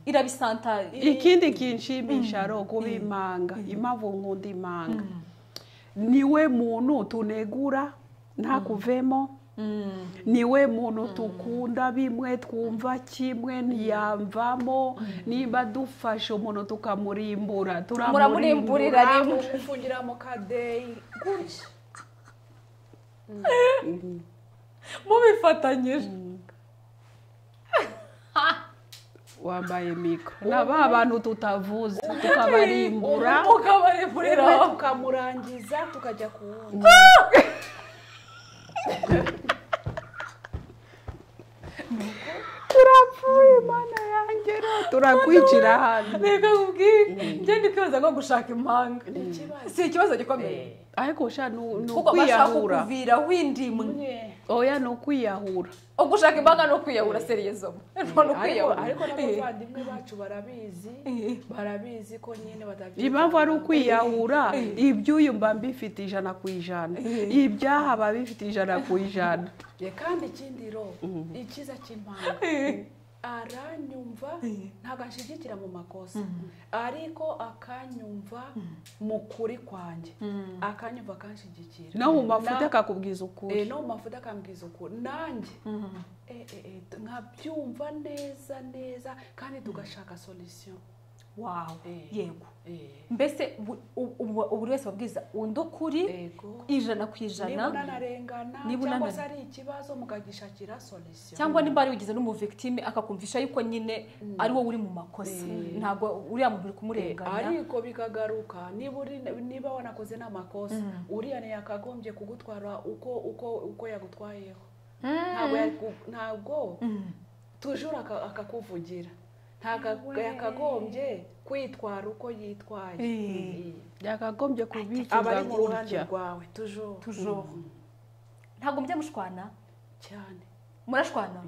irabisantara ikindi kinshimisha ro kuba impanga impamvu nkunda impanga niwe muntu tunegura ntakuvemo niwe muntu tukunda bimwe twumva kimwe ntiyamvamo niba dufashe umuntu tukamurimbura Muramurimbura. turamurimbura Turarimo. mufungira mu kadeyi gutya mubifatanyije wambaye mikoro na ba bantu tutavuze tukabarimbura mukabarekurira Rimwe tukamurangiza tukajya ku wundi turapfuye mana yanjye ro turakwicira hano reka nkubwire njye ndi kwibaza nko gushaka impanga ni ikibazo si ikibazo gikomeye ariko sha ni ni kuko bashaka ukwiyahura ukuviraho indimwe Eh, oya ni ukwiyahura ugushaka impanga no kwiyahura seriyezomo ni ariko ukwiyahura ariko Eh. n'abavandimwe bacu barabizi Eh. barabizi ko nyine batabyita impamvu ari ukwiyahura iby'uyu mba mbifite ijana ku ijana ibyaha biba bifite ijana ku ijana kandi ikindi ro icyiza cy'impanga aranyumva ntabwo anshyigikira mu makosa ariko akanyumva mu kuri kwanjye akanyumva akanshyigikira no mu mafuti akakubwiza Eh, ukuri no mu mafuta akambwiza ukuntu nanjye eh, eh, eh, nkabyumva neza neza kandi tugashaka solisiyo wawe Eh. yego mbese bu- u- u- ubu buri wese ababwiza undi ukuri yego ijana ku niba ijana unanarengana Niba cyangwa unanare- se ari ikibazo mugagishakira solisiyo cyangwa niba ari wigize n'umuvigitime akakumvisha yuko nyine ari wowe uri mu makosa ntabwo uriya muntu uri kumurenganya ariko bikagaruka niba uri niba wanakoze n'amakosa uriya ntiyakagombye kugutwara uko uko uko yagutwayeho ntabwo yaku- ntabwo tujura aka- akakuvugira ntabwo yakagombye kwitwara uko yitwaye Eh. byakagombye aba kubikiza ari mu ruhande gutya rwawe tujura tujoro ntabwo mujya mushwana cyane murashwana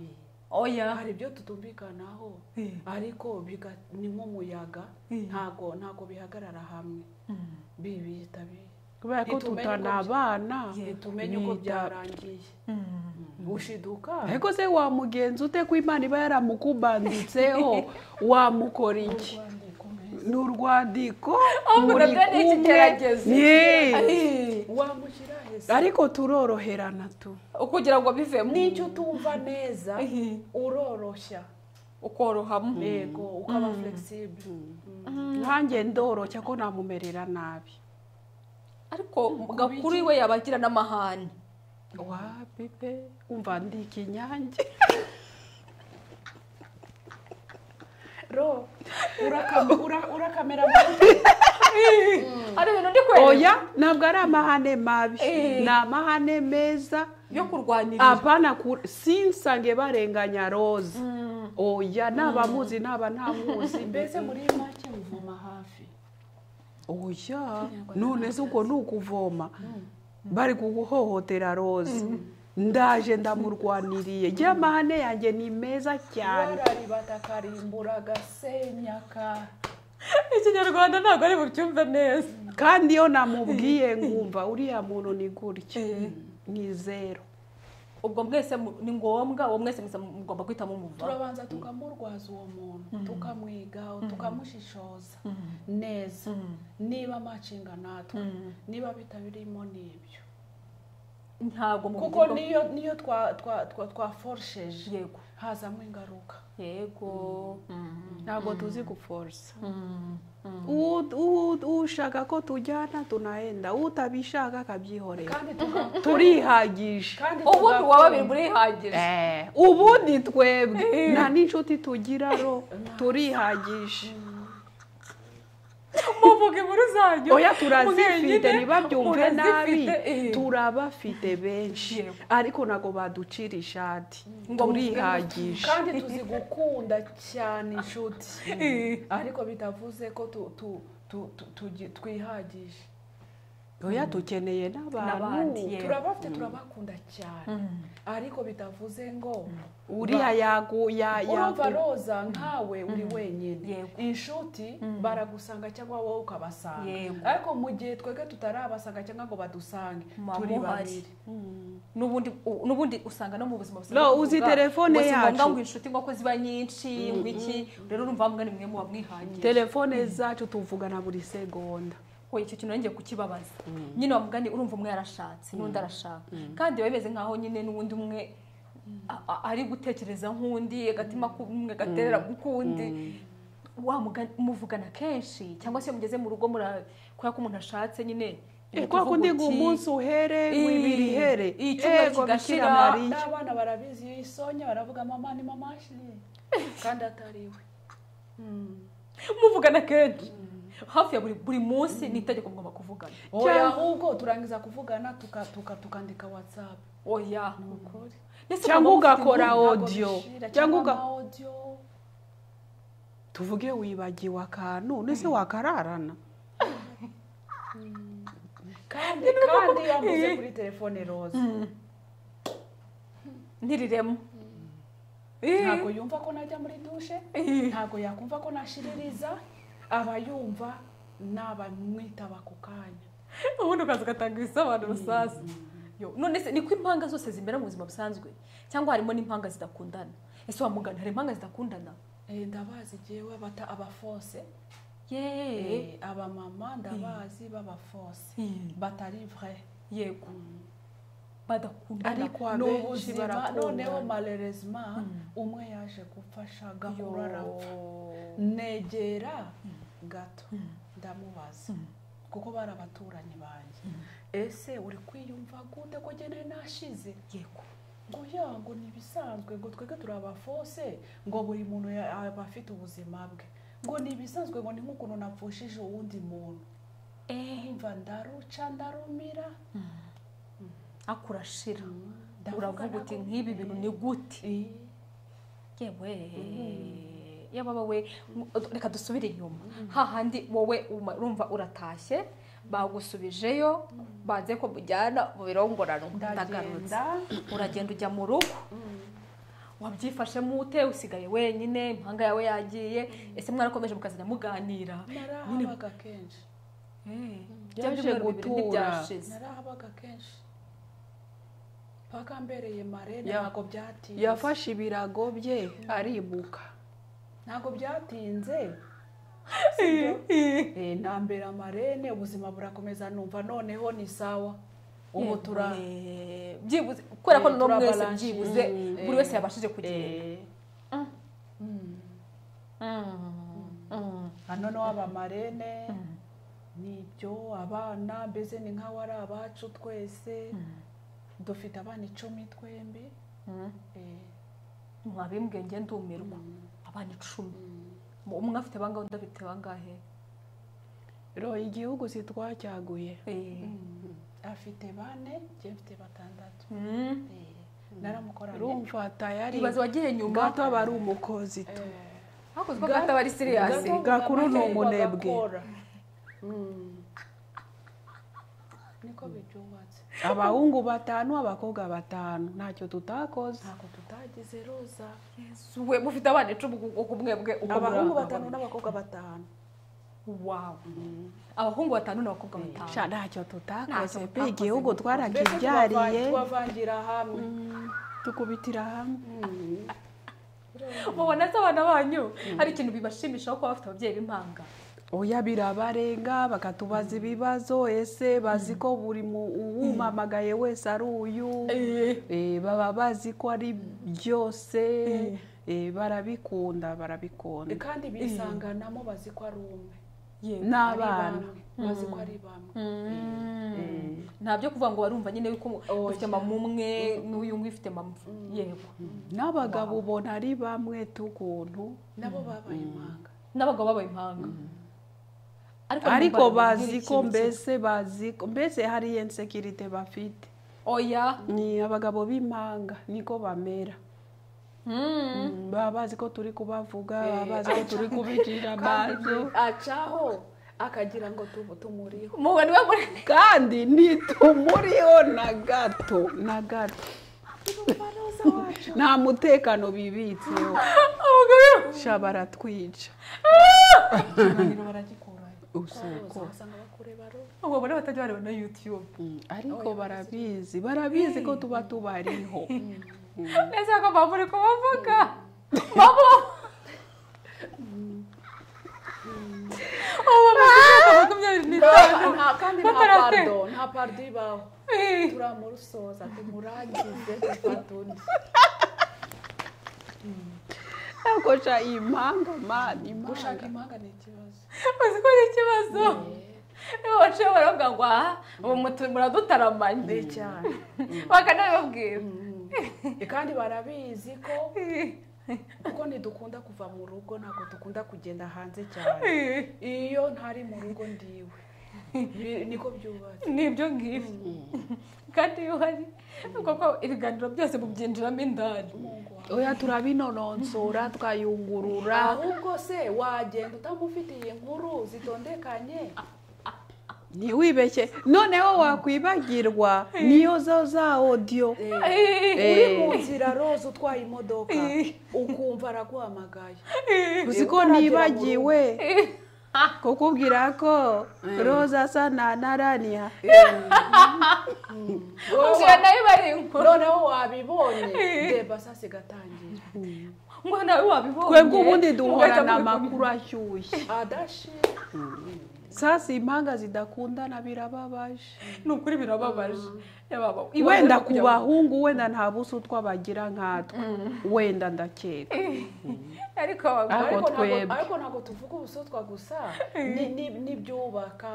oya hari ibyo tutumvikanaho Eh. ariko biga- ni nk'umuyaga Eh. ntabwo ntabwo bihagarara hamwe bibita bi- kubera ko ntitumenye uko tutanabana tumenye uko bita- byarangiye gushiduka ariko se wamugenza ute ko imana iba yaramukubanditseho wamukora iki ni urwandiko Ahubwo muri nabyo ni kumwe. ikigeragezo. Yee. Eh. wamushyira heza ariko turoroherana tu ukugira ngo bivemo n'icyo utumva neza Eh. uroroshya ukorohamo yego ukaba flexible nkanjye ndoroshya ko namumerera nabi ariko gakuru we yaba agira n'amahane wa bibe umva ndi ikinyange ro urakam- ura- urakamera mu- ari ibintu ndi kwereka oya ntabwo ari amahane mabi Eh. ni amahane meza yo kurwanirira abana ku- sinsange barenganya roza oya naba muzi naba ntamuzi mbese muri make muvoma hafi oya none se ubwo ni ukuvoma bari kuguhohotera roza ndaje ndamurwaniriye njye amahane yanjye ni meza cyane wararibata karimbura gasenyaka ikinyarwanda ntabwo ari bubyumve neza kandi iyo namubwiye nkumva uriya muntu ni gutya ni zero ubwo mwese mu- ni ngombwa uwo mwese muza- mugomba guhitamo umuva turabanza tukamurwaza uwo muntu tukamwigaho tukamushishoza neza niba amacinga natwe niba bitabirimo n'ibyo ntabwo mu kuko buryo- niyo niyo twa- twa- twa- twaforosheje yego hazamo ingaruka yego ntabwo tuzi guforosa U- u- ushaka ko tujyana tunahenda utabishaka akabyihorera kandi tuka- turihagisha kandi ubu tugakumva- ntiwaba biri burihagije Eh, ubundi twebwe nta n'inshuti tugira ro turihagisha muvuga inkuru zanyu oya mwenyine, turazifite ntibabyumve nabi murazifite, eh. turabafite benshi Yego. ariko ntabwo baducira ishati Ngo turihagisha kandi tuzi gukunda cyane inshuti Eh. ariko bitavuze ko tu- tu- tu- tu- tugi- twihagisha oya dukeneye n'abantu N'abandi, yego. turabafite turabakunda cyane ariko bitavuze ngo uriya yagu ya- urumva yagu roza nkawe uri wenyine Yego. inshuti baragusanga cyangwa wowe ukabasanga Yego. ariko mu gihe twebwe tutarabasanga cyangwa ngo badusange Muba turi muhari. babiri n'ubundi u- n'ubundi usanga no mu buzima busanzwe No, tuvuga, uzi telefone ngo si ngombwa yacu. ngo inshuti ngo ko ziba nyinshi ngo iki rero urumva mwe ni mwe muba mwihagije telefone zacu tuvugana buri segonda ko icyo kintu nongeye kukibabaza nyine wa mugani urumva umwe yarashatse n'undi arashaka kandi biba bimeze nkaho nyine n'undi umwe a- a- ari gutekereza nk'undi agatima k'umwe gaterera k'ukundi wa mugani muvugana kenshi cyangwa se iyo mugeze mu rugo mura- kubera ko umuntu ashatse nyine kwa kundi ngo umunsi uhere wibiri here Ii, icyumba kigashira, n'abana barabizi iyo isonya baravuga mama ni mama ashiri kandi atariwe muvugana kenshi hafi ya buri buri munsi ni itegeko mugomba kuvugana oya ahubwo turangiza kuvugana tuka- tuka- tukandika whatsapp oya Ndetse cyangwa ukaba ufite ugakora Ntabwo impungenge. audio bishira, cyangwa uga ama audio tuvuge wibagiwe akantu nese wakararana kandi kandi yamuze kuri telefone roza ntiriremo ntabwo yumva ko najya muri dushe ntabwo yakumva ko nashiririza aba yumva n'abamwitaba ako kanya ubundi ukaza ugatanga ibisobanuro sasa Yo, none se niko impanga zose zimera mu buzima busanzwe cyangwa harimo n'impanga zidakundana ese wa mugana hari impanga zidakundana Eh, ndabazi jewe bata abafose yeee Eh, abamama ndabazi b'abafose batari vrai yego badakundana ariko Ni abenshi ubuzima, barakundana noneho Mm. malerezima umwe yaje gupfasha gahura arapfa Yo. negera gato ndamubaza kuko bari abaturanyi banjye ese uri kwiyumva gute ko gene nashize yego ngo ya ngo ni ibisanzwe ngo twebwe turi abafose ngo buri muntu ya- aba afite ubuzima bwe ngo ni ibisanzwe ngo ni nk'ukuntu napfushije uwundi muntu eee mva ndaruca ndarumira akurashira ndavuga uravuga uti nako- nk'ibi bintu ni gute Eh, yewe yaba wowe reka dusubire inyuma hahandi wowe uma- urumva uratashye bagusubijeyo banze ko mujyana mu birongorano ndagarutse ndagenda uragenda ujya mu rugo wabyifashemo ute usigaye wenyine impanga yawe yagiye ese mwarakomeje mukazajya muganira Nyine- narahabaga kenshi Eh, bya Yaje byumweru bibiri gutura. ntibyashize narahabaga kenshi paka mbereye marene Ya- ntabwo byatinze yafashe ibirago bye aribuka ntabwo byatinze Eh, ntambera marene ubuzima burakomeza numva noneho ni sawa ubu tura Eh, byibuze kubera ko Eh, no mwese turabalance. byibuze Mm. buri wese yabashije kugenda Eh, mm. Mm. Mm. Ah, noneho aba marene nibyo abana mbese ni nk'aho ari abacu twese dufite abana icumi twembi Mm. Eh, mwabimbwenge ndumirwa abana icumi Mu- umwe afite bangahe undi afite bangahe ro igihugu sitwacyaguye Eh. afite bane njye mfite batandatu Mm. Eh, naramukoranye rumva tayari ibaze wagiye nyuma gato aba ari umukozi tu Eh, hakozwe agahita bari siriyasi Gato Gakuru ni bagakora. umunebwe. Mm. niko bibyubatse abahungu batanu abakobwa batanu ntacyo tutakoze ntabwo tutagize roza we mufite abana icumi uko mwebwe uko Abahungu muri- batanu n'abakobwa batanu Wow. abahungu batanu n'abakobwa batanu sha ntacyo tutakoze Ntacyo pe tutakoze. igihugu mbese twarakibyariye tubava- tubavangira hamwe Mm, tukubitira hamwe mubona se abana banyu hari ikintu bibashimishaho kuba bafite ababyeyi b'impanga oya birabarenga bakatubaza ibibazo ese bazi ko buri mu- uwumamagaye wese ari uyu Eh, baba bazi ko ari byose Eh, barabikunda barabikunda kandi bisanganamo bazi ko ari umwe yego Ari n'abana bamwe. bazi ko ari bamwe ntabyo kuvuga ngo barumva nyine yuko umu- Oya. ufite mama umwe n'uyu nguyu ufite mama yego n'abagabo ubona ari bamwe tukuntu nabo babaye impanga n'abagabo babaye impanga ariko numva bazi nk'iri ko kintu mbese bazi ko mbese hari insekirite bafite kimwe. oya ni abagabo b'impanga niko bamera Mm. Mm, baba bazi ko turi kubavuga baba bazi ko turi kubicira amazi acaho akagira ngo tubu tumuriho muba niwe muri kandi ntitumuriho na gato na gato Urumva roza wacu nta mutekano bibitseho abagabo sha baratwica ikiganiro baragikurayo usuko roza basanga bakureba roza ubu bari batajya bareba na yutube Mm, ariko barabizi barabizi ko tuba tubariho ese ko mama uri kubavuga mama ubu bamaze makumyabiri n'itanu nta kandi nta batarate pardo nta pardo ibaho turamusoza tumurangize dufate undi ariko sha impanga mani gushaka impanga impanga ni ikibazo uzi ko ari ikibazo niba baciye baravuga ngo aha ubu mutu- muradutarambanye cyane bakanabibabwira kandi barabizi ko kuko ntidukunda kuva mu rugo ntabwo dukunda kugenda hanze cyane iyo ntari mu rugo ndiwe Bi- niko byubatse ni ibyo ngibyo kandi iyo uhari kuko ibiganiro byose mubyinjiramo indani Mungu wawe. oya turabinononsora twayungurura ahubwo se wagenda utamufitiye inkuru zitondekanye ntiwibeshye noneho wakwibagirwa niyo zo za odiyo Eh, uri mu nzira roza utwaye imodoka ukumva araguhamagaye uzi ko nibagiwe kukubwira ko roza asa na naraniya nzira nayo ibarinko noneho wabibonye reba sasa igatangira ngo nawe wabibonye twebwe ubundi duhorana ugahita amakuru ashyushye adashi sasa impanga zidakundana birababaje ni ukuri birababaje yababa wenda ku bahungu wenda nta busa utwo bagira nkatwe wenda ndakeka ariko abagore Ariko ariko twebwe. ntabwo- ariko ntabwo tuvuga ubusutwa gusa ni- ni- n'ibyubaka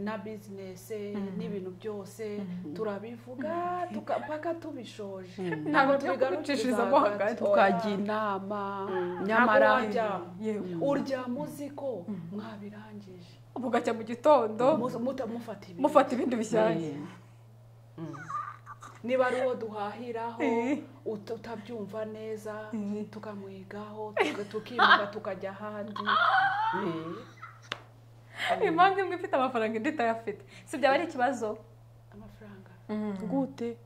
na bizinesi n'ibintu byose turabivuga tuka- mpaka tubishoje Ntabwo tujya kubicishizamo hagati. tukajya inama nyamara nyamara yego uryama uzi ko mwabirangije mugacya mu gitondo Muza- mutamufata ibintu mufata ibindi bishyashya niba ari uwo duhahiraho Eh. ut- utabyumva neza tukamwigaho tuka- tukimuka tukajya ahandi Eh. impamvu imwe ifite amafaranga indi itayafite si byaba ari ikibazo amafaranga gute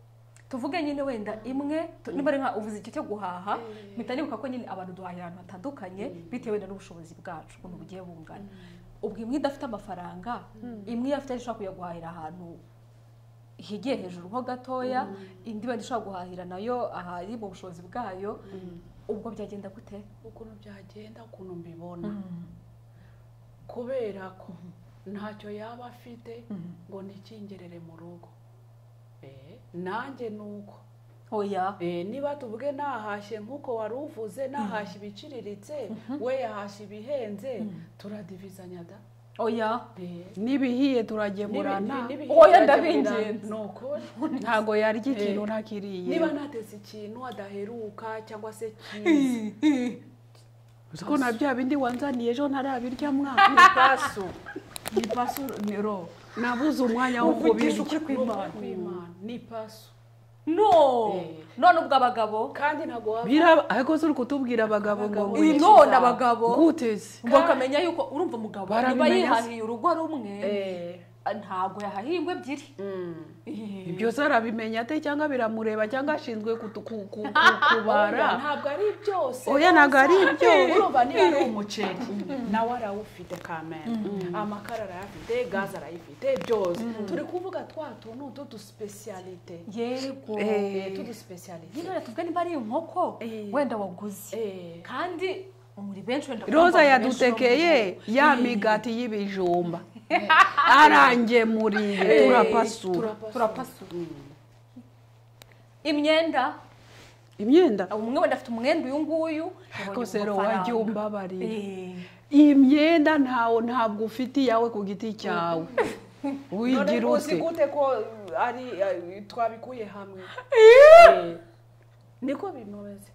tuvuge nyine wenda imwe tu- niba ari nka uvuze icyo cyo guhaha mpita nibuka ko nyine abantu duhahira ahantu hatandukanye bitewe wenda n'ubushobozi bwacu ukuntu bugiye bungana ubwo imwe idafite amafaranga imwe iyo afite ishobora kujya guhahira ahantu higiye hejuru ho gatoya indi wenda ishobora guhahira nayo ahari mu bushobozi bwayo ubwo byagenda gute ukuntu byagenda ukuntu mbibona kubera ko ntacyo yaba afite ngo ntikingerere mu rugo Eh, nanjye ni uko oya Eh, niba tuvuge nahashye nk'uko wari uvuze nahashye ibiciriritse we yahashye ibihenze turadivizanya da oya Eh. n'ibihiye turagemurana Oya, ndabinginze. ntago yarya ikintu ntakiriye niba natetse ikintu adaheruka cyangwa se cyiza uzi ko na bya bindi wanzaniye ejo ntarabirya mwana ni paso ni paso ni ro nabuze umwanya wo kubirya Uvugisha ukuri kw'Imana. kw'imana ni paso no Eh. none ubwo abagabo kandi ntabwo waba biraba ariko si uri kutubwira abagabo ngo Abagabo. ngwiki? Iyi none abagabo guteze bakamenya yuko urumva umugabo niba Barabimenya se? yihahiye urugo rumwe Eh, ntabwo yahahiye ingo ebyiri mm. byose arabimenya ate cyangwa biramureba cyangwa ashinzwe kutu- ku- ku- ku- Oya, kubara ntabwo ari byose Oya, ntabwo ari ibyo. urumva niba ari umuceri nawe arawufite kamera amakara arayafite gaze arayifite byose turi kuvuga twa tuntu tw'udusipesiyalite yego Eh, nyine tw'udusipesiyalite wenda tuvuge niba ari inkoko Eh. wenda waguze Eh. kandi muri benshi wenda roza muri benshi yadutekeye bamuzi. ya Eh. migati y'ibijumba arangemuriye Eh, turapasura turapasura. turapasura imyenda imyenda umwe wenda afite umwenda uyu nguyu yabonye ariko sero amafaranga. wajya umbabarira Eh. iyi myenda ntawe ntabwo ufite iyawe ku giti cyawe none wigira uzi ute gute ko uh, ari uh, twabikuye hamwe Eh, niko bimeze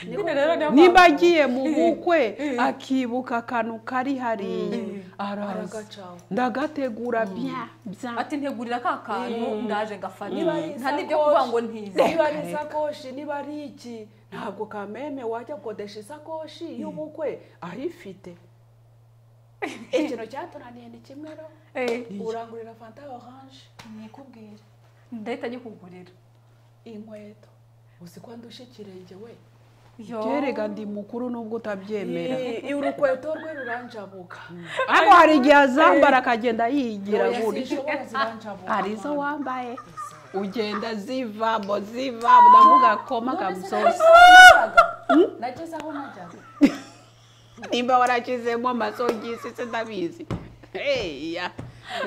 Niko Nyine rero niyo bimeze. niba agiye mu bukwe akibuka akantu kari hariya araza Aragacaho. ndagategura bya bya ati ntegurira ka kantu ndaje ngafata Niba ari nta n'ibyo isakoshi, kuvuga ngo ntize niba ari isakoshi niba ari iki ntabwo kameme wajya kodesha isakoshi y'ubukwe ayifite ikintu cyatunaniye ni kimwe ro urangurira fanta ya oranje nikubwira ndahita nyikugurira inkweto uzi ko ndusha ikirenge we Yo. byerega ndi mukuru nubwo utabyemera I- i- urukweto rwe ruranjabuka ariko hari igihe azambara akagenda yigira Oya, gutyo sinshobora ziranjabuka hari izo wambaye ugenda zivamo zivamo ndavuga koma kamusozi nageze aho najyaga nimba warashyizemo amasogisi se ndabizi heya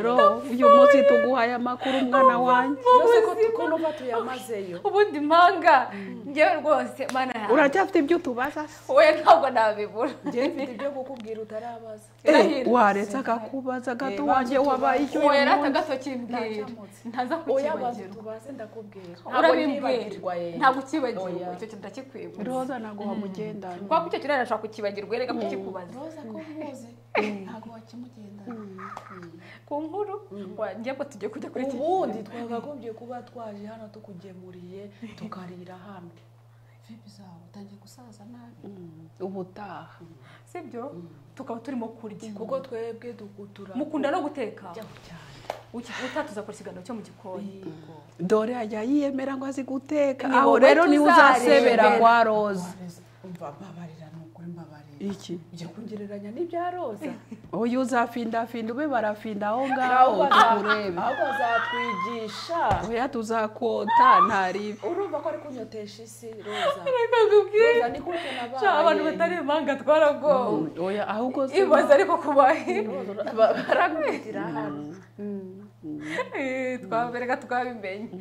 ro uyu munsi tuguha aya makuru mwana wanjye yose ko tukunumva tuyamazeyo ubundi mpanga ngewe rwose mana yanjye uracyafite ibyo utubaza se we ntabwo nabibura njyewe mfite ibyo kukubwira utarabaza Eh, waretse akakubaza gato Eh, wanjye bazi wabaye icyo uwo yari uyu munsi. atagato kimbwira Ntacyamutse. ntaza oyabaze kukibagirwa tubaze ndakubwira urabimbwira ntabwo ukibagiwe Oya. icyo kintu ndakikwibutsa roza naguha mugendana kuko icyo kintu arashobora kukibagirwa erega kukikubaza roza ko muzi ntabwo wakimugendana ku nkuru ngebwe tujye kujya kuri iki ubundi twakagombye kuba twaje hano tukugemuriye tukarira hano vipi zawe utangiye gusaza nabi ubutaha sibyo tukaba turimo kurya kuko twebwe dukutura mukunda no guteka cyane Uki- utatuza kora ikiganiro cyo mu gikoni Yego. dore ajya yiyemera ngo azi guteka Ni aho wowe rero niwe tuzareba. uzasebera kwa roza Wareze. umva mbabarira ni ukuri mbabarira iki ujya kugereranya n'ibya roza uyu uzafindafinde ube barafinda aho ngaho aho tukurebe bazatwigisha oya tuzakota ntaribi urumva ko ari kunyotesha isi roza reka nkubwire roza ni gute nabaye cya abantu batari impanga twaragowe oya ahubwo se ibaze ariko kubahe barakubitira hano twabereka twabimenye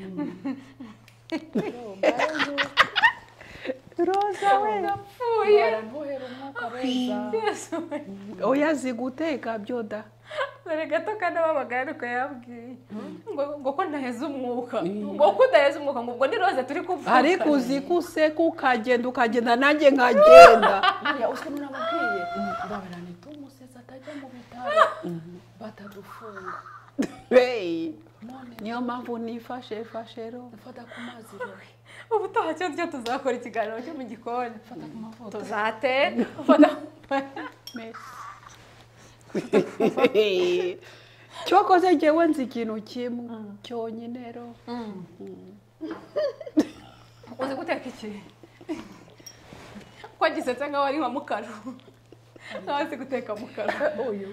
roza we ndapfuye barambuhera umwuka roza yesu oya azi guteka byoda dore gato kandi ababaga ariko yabwiye ngo ngo ko ntaheze umwuka ngo ko udaheze umwuka ngo ubwo ni roze turi kuvuga ariko uzi ko useka ukagenda ukagenda nanjye nkagenda buriya uzwi n'ababwiye mbabara nitumuseze atajya mu bitaro batadufunga Hey, none niyo mpamvu nifashe fashe ro fata ku mazi rowe ubu utaha cyo cyo tuzakora ikiganiro cyo mu gikoni fata ku mavuta tuzate ufata Hey. cyokoze njyewe nzi ikintu kimwe cyonyine ro uzi guteka iki ko gisetse nkaho ari nka mukaro nkaho azi guteka mukaro uyu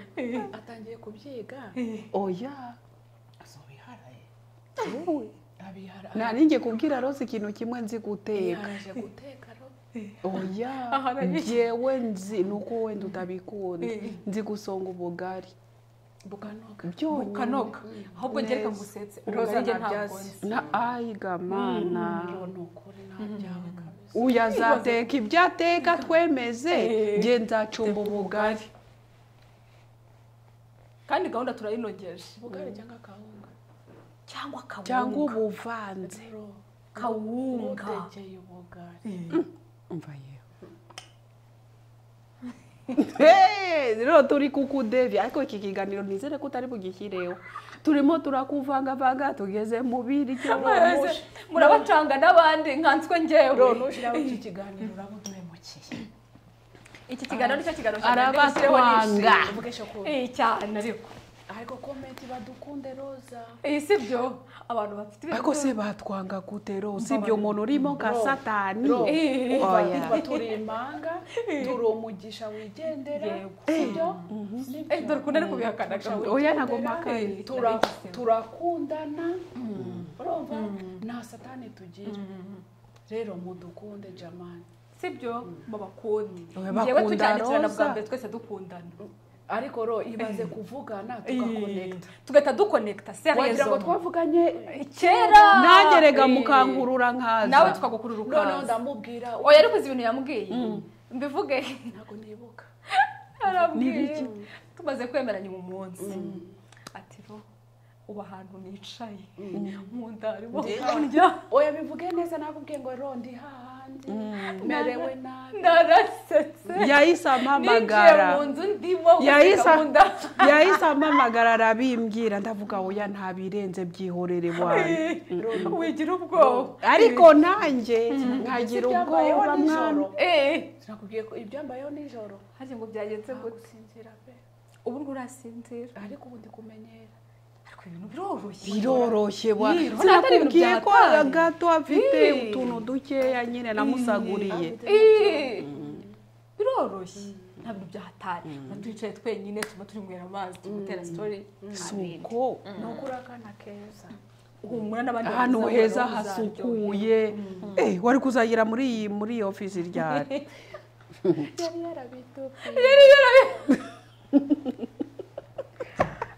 atangiye kubyiga oya azobiharaye wowe abihara narinjye kubwira rose ikintu kimwe nzi guteka yaraje guteka ro oya Aha, nari- njyewe nzi ni uko wenda utabikunda Eh. nzi gusonga ubugari bukanoga byonyine kanoga ahubwo ngereka ngo usetse Roza roza njye ntabwo ntabyazi. nzi na ayigamana rero ni ukuri nta byawe kabisa uya azateka ibyo ateka twemeze Eh. njye nzacumba ubugari kandi gahunda turayinogeje ubugari cyangwa akawunga cyangwa cyangwa kawunga ubuvanze ro kawunga utekeye ubugari umva yewe rero turi kukudevi ariko iki kiganiro nizere ko utari bugishyireho turimo turakuvangavanga tugeze mu biryo Mwese murabacanga n'abandi nkanswe ro ngewe nushyiraho iki kiganiro uraba uduhemukiye iki kiganiro nicyo kiganiro Arabatwanga. uvuge cyo kubi iyi cyane ariko ariko komenti badukunde roza iyi si byo abantu bafite ibintu ariko se batwanga gute ro si ibyo umuntu urimo nka Ro. satani Ro. Eh. Oya. Kuva turi impanga turi umugisha wigendera Yego. sibyo Eh, dore ukuntu ari kubihakanaga oya ntabwo mpakaye Tura- Narabigiseho. turakundana urumva nta satani tugira rero mudukunde jamani si byo mubakundi Oya, ngewe bakunda tujyandikirana bwa Roza. mbere twese dukundana ariko ro ibaze kuvugana tugakonekita tugahita dukonekita wagira ngo seriyezo twavuganye kera nanjye rega Eh. mukankura nkaza nawe tukagukurura noneho ukaza ndamubwira oya ariko uzi ibintu yambwiye mbivuge ntabwo nibuka arambwiye tumaze kwemeranya uyu munsi ati ro ubu ahantu nicaye mu nda harimo kurya oya bivuge neza nakubwiye ngo ro ndi hahandi merewe nabi narasetse yahise ninjiye ampamagara mu nzu ndimo yahise guteka mu nda yahise ampamagara arabimbwira ndavuga oya ntabirenze byihorere wanjye wigira ubwoba ariko nanjye nkagira Ibyambayeho ubwoba mwana nijoro Eh, nakubwiye ko ibyambayeho nijoro harya ngo byagenze gute gusinzira pe ubu ngubu urasinzira ariko ubu ndi kumenyera ariko ibintu biroroshye biroroshye wa Ni, urabona atari ibintu sinakubwiye ko byataye. gato afite Ni. utuntu dukeya nyine namusaguriye Eh, biroroshye nta bintu byahatari tuyicaye twenyine tuma turinywera amazi tumutera sitori si uko ni ukuri akana keza humura n'abandi ahantu bakuzaga heza bazaryohe. hasukuye Eh, wari kuzagira muri iyi muri iyi ofisi ryari yari yarabitupiye Yari yarabi-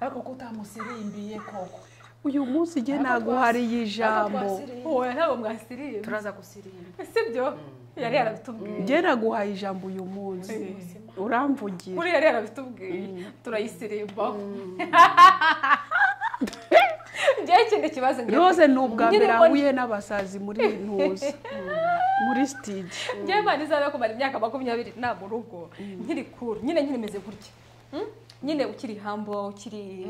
ariko ko utamusirimbiye koko uyu munsi njye naguhariye ijambo Oya, ntabwo mwasiriye turaza gusirimba sibyo yari yarabitubwiye njye naguhaye ijambo uyu munsi uramvugira kuri yari yarabitubwiye turayisirimbaho njyewe ikindi kibazo ngira- rose ni ubwa mbere Nkiri ahuye n'abasazi muri ntuza muri stage njyewe imana izabe kumara imyaka makumyabiri nta mu rugo nkiri kuru nyine nyine imeze gutya Mm? nyine ukiri hambo ukiri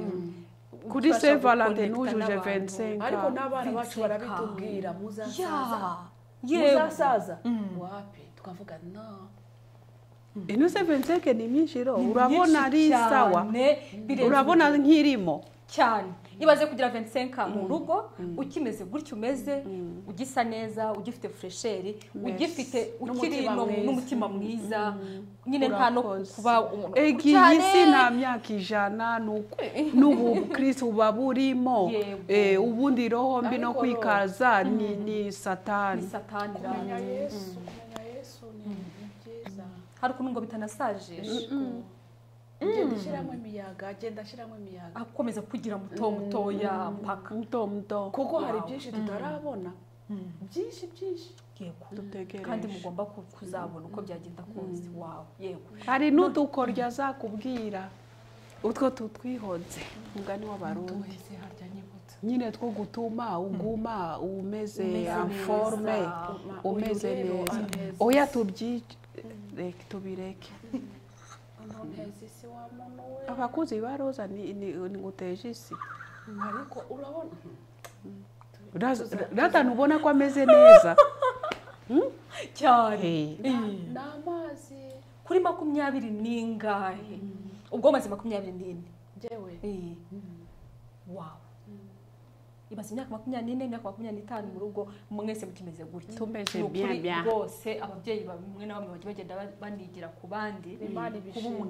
kuri ubasha Saint Valentin ntujuje guconnecta n'abantu. 25 ariko n'abana bacu Vincent barabitubwira muzasaza Ya, yewe muzasaza wapi tukavuga no ino sevenseke ni myinshi ro Ni urabona myinshi ari sawa cyane, birenze urabona nk'irimo cyane iyo umaze kugira ventisenka mu rugo ukimeze gutya umeze ugisa neza ugifite furesheri ugifite ukiri N'umutima no- mwiza. n'umutima mwiza nyine nta no Urakoze. kuba umuntu ega iyi si nta myaka ijana ni uku n'ubu bukirisitu buba burimo Yego. Eh, ubundi roho mbi no Ariko kwikaza ni ni satani ni satani kumenya rero. yesu kumenya yesu ni ni byiza hari ukuntu ngo bitanasajisha genda ushyiramo imiyaga genda ashyiramo imiyaga akomeza kugira muto mutoya mpaka muto muto kuko hari Wow. byinshi tutarabona byinshi byinshi yego dutegereje kandi mugomba ku- kuzabona uko byagenda kose wawe yego hari n'udukoryo azakubwira utwo tutwihodze umugani w'abarundi wese harya nyibutsa nyine two gutuma uguma umeze forme Ma- umeze uyu rero neza aneza. oya tubyice reka tubireke ntoneza isi wa muntu we abakuzi ba roza ni ni- ni nguteje isi ariko urabona rata ntubona ko ameze neza cyane Eh, ni amazi kuri makumyabiri n'ingahe ubwo maze makumyabiri n'ine ngewe Eh. wawe imaze imyaka makumyabiri n'ine imyaka makumyabiri n'itanu mu rugo mwese mukimeze gutya Tumeze Ni ukuri bien, bien. rwose ababyeyi bamwe na bamwe bajya bagenda ba- banigira ku bandi Imana kuba umuntu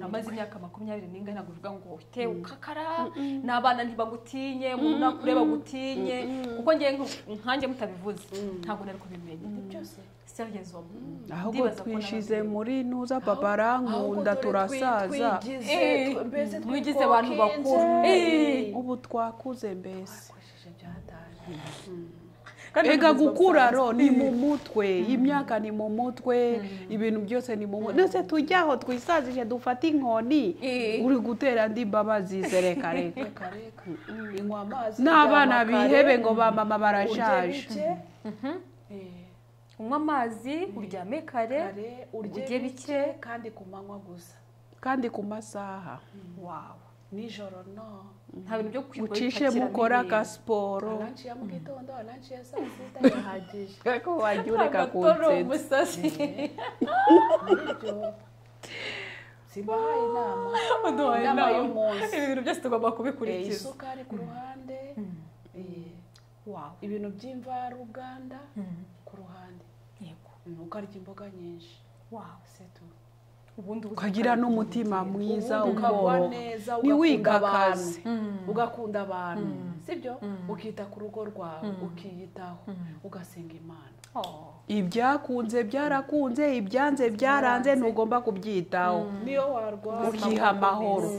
ibishimira. amaze imyaka makumyabiri n'ingahe ntabwo bivuga ngo te ukakara n'abana ntibagutinye umuntu nakure bagutinye kuko ngewe nk- nkanjye mutabivuze ntabwo nari kubimenya byose seriyezomo ahubwo twishize muri nuza papa arankunda turasaza Eh, mbese mwigize abantu bakuru Eh. ubu twakuze mbese akoresheje byatanye ega gukura ro ni mu mutwe imyaka ni mu mutwe ibintu byose ni mu mutwe ndetse tujyaho twisazije dufate inkoni Eh. uri gutera andi mbabazi zereka reka reka reka inywa amazi n'abana ryama kare, bihebe ngo ba mama urye barashaje bike Eh, unywa amazi uryame kare kare urye urye bike bike. kandi ku manywa gusa kandi ku masaha wawe nijoro no nta bintu byo kwirirwa ucishe bipakiramo mukora ibintu. agasiporo lanshi ya mu gitondo lanshi ya saa sita irahagije ariko wajya ureka agatoro kunsetsa umusatsi nibyo simbahaye inama uduhaye Inama inama y'umunsi. ibi bintu byose tugomba Eh, kubikurikiza isukari ku ruhande eh, wawe ibintu by'imvaruganda Mm. ku ruhande yego Mm, ukarya imboga nyinshi wawe setu ubundi ubuze ukagira ukabikora. n'umutima mwiza ubundi ukagwa ukoroha neza ugakunda abantu ntiwikakaze ugakunda abantu sibyo ukita ku rugo rwawe ukiyitaho ugasenga imana Oh. ibyakunze byarakunze ibyanze byaranze ntugomba kubyitaho niyo warwara ukiha amahoro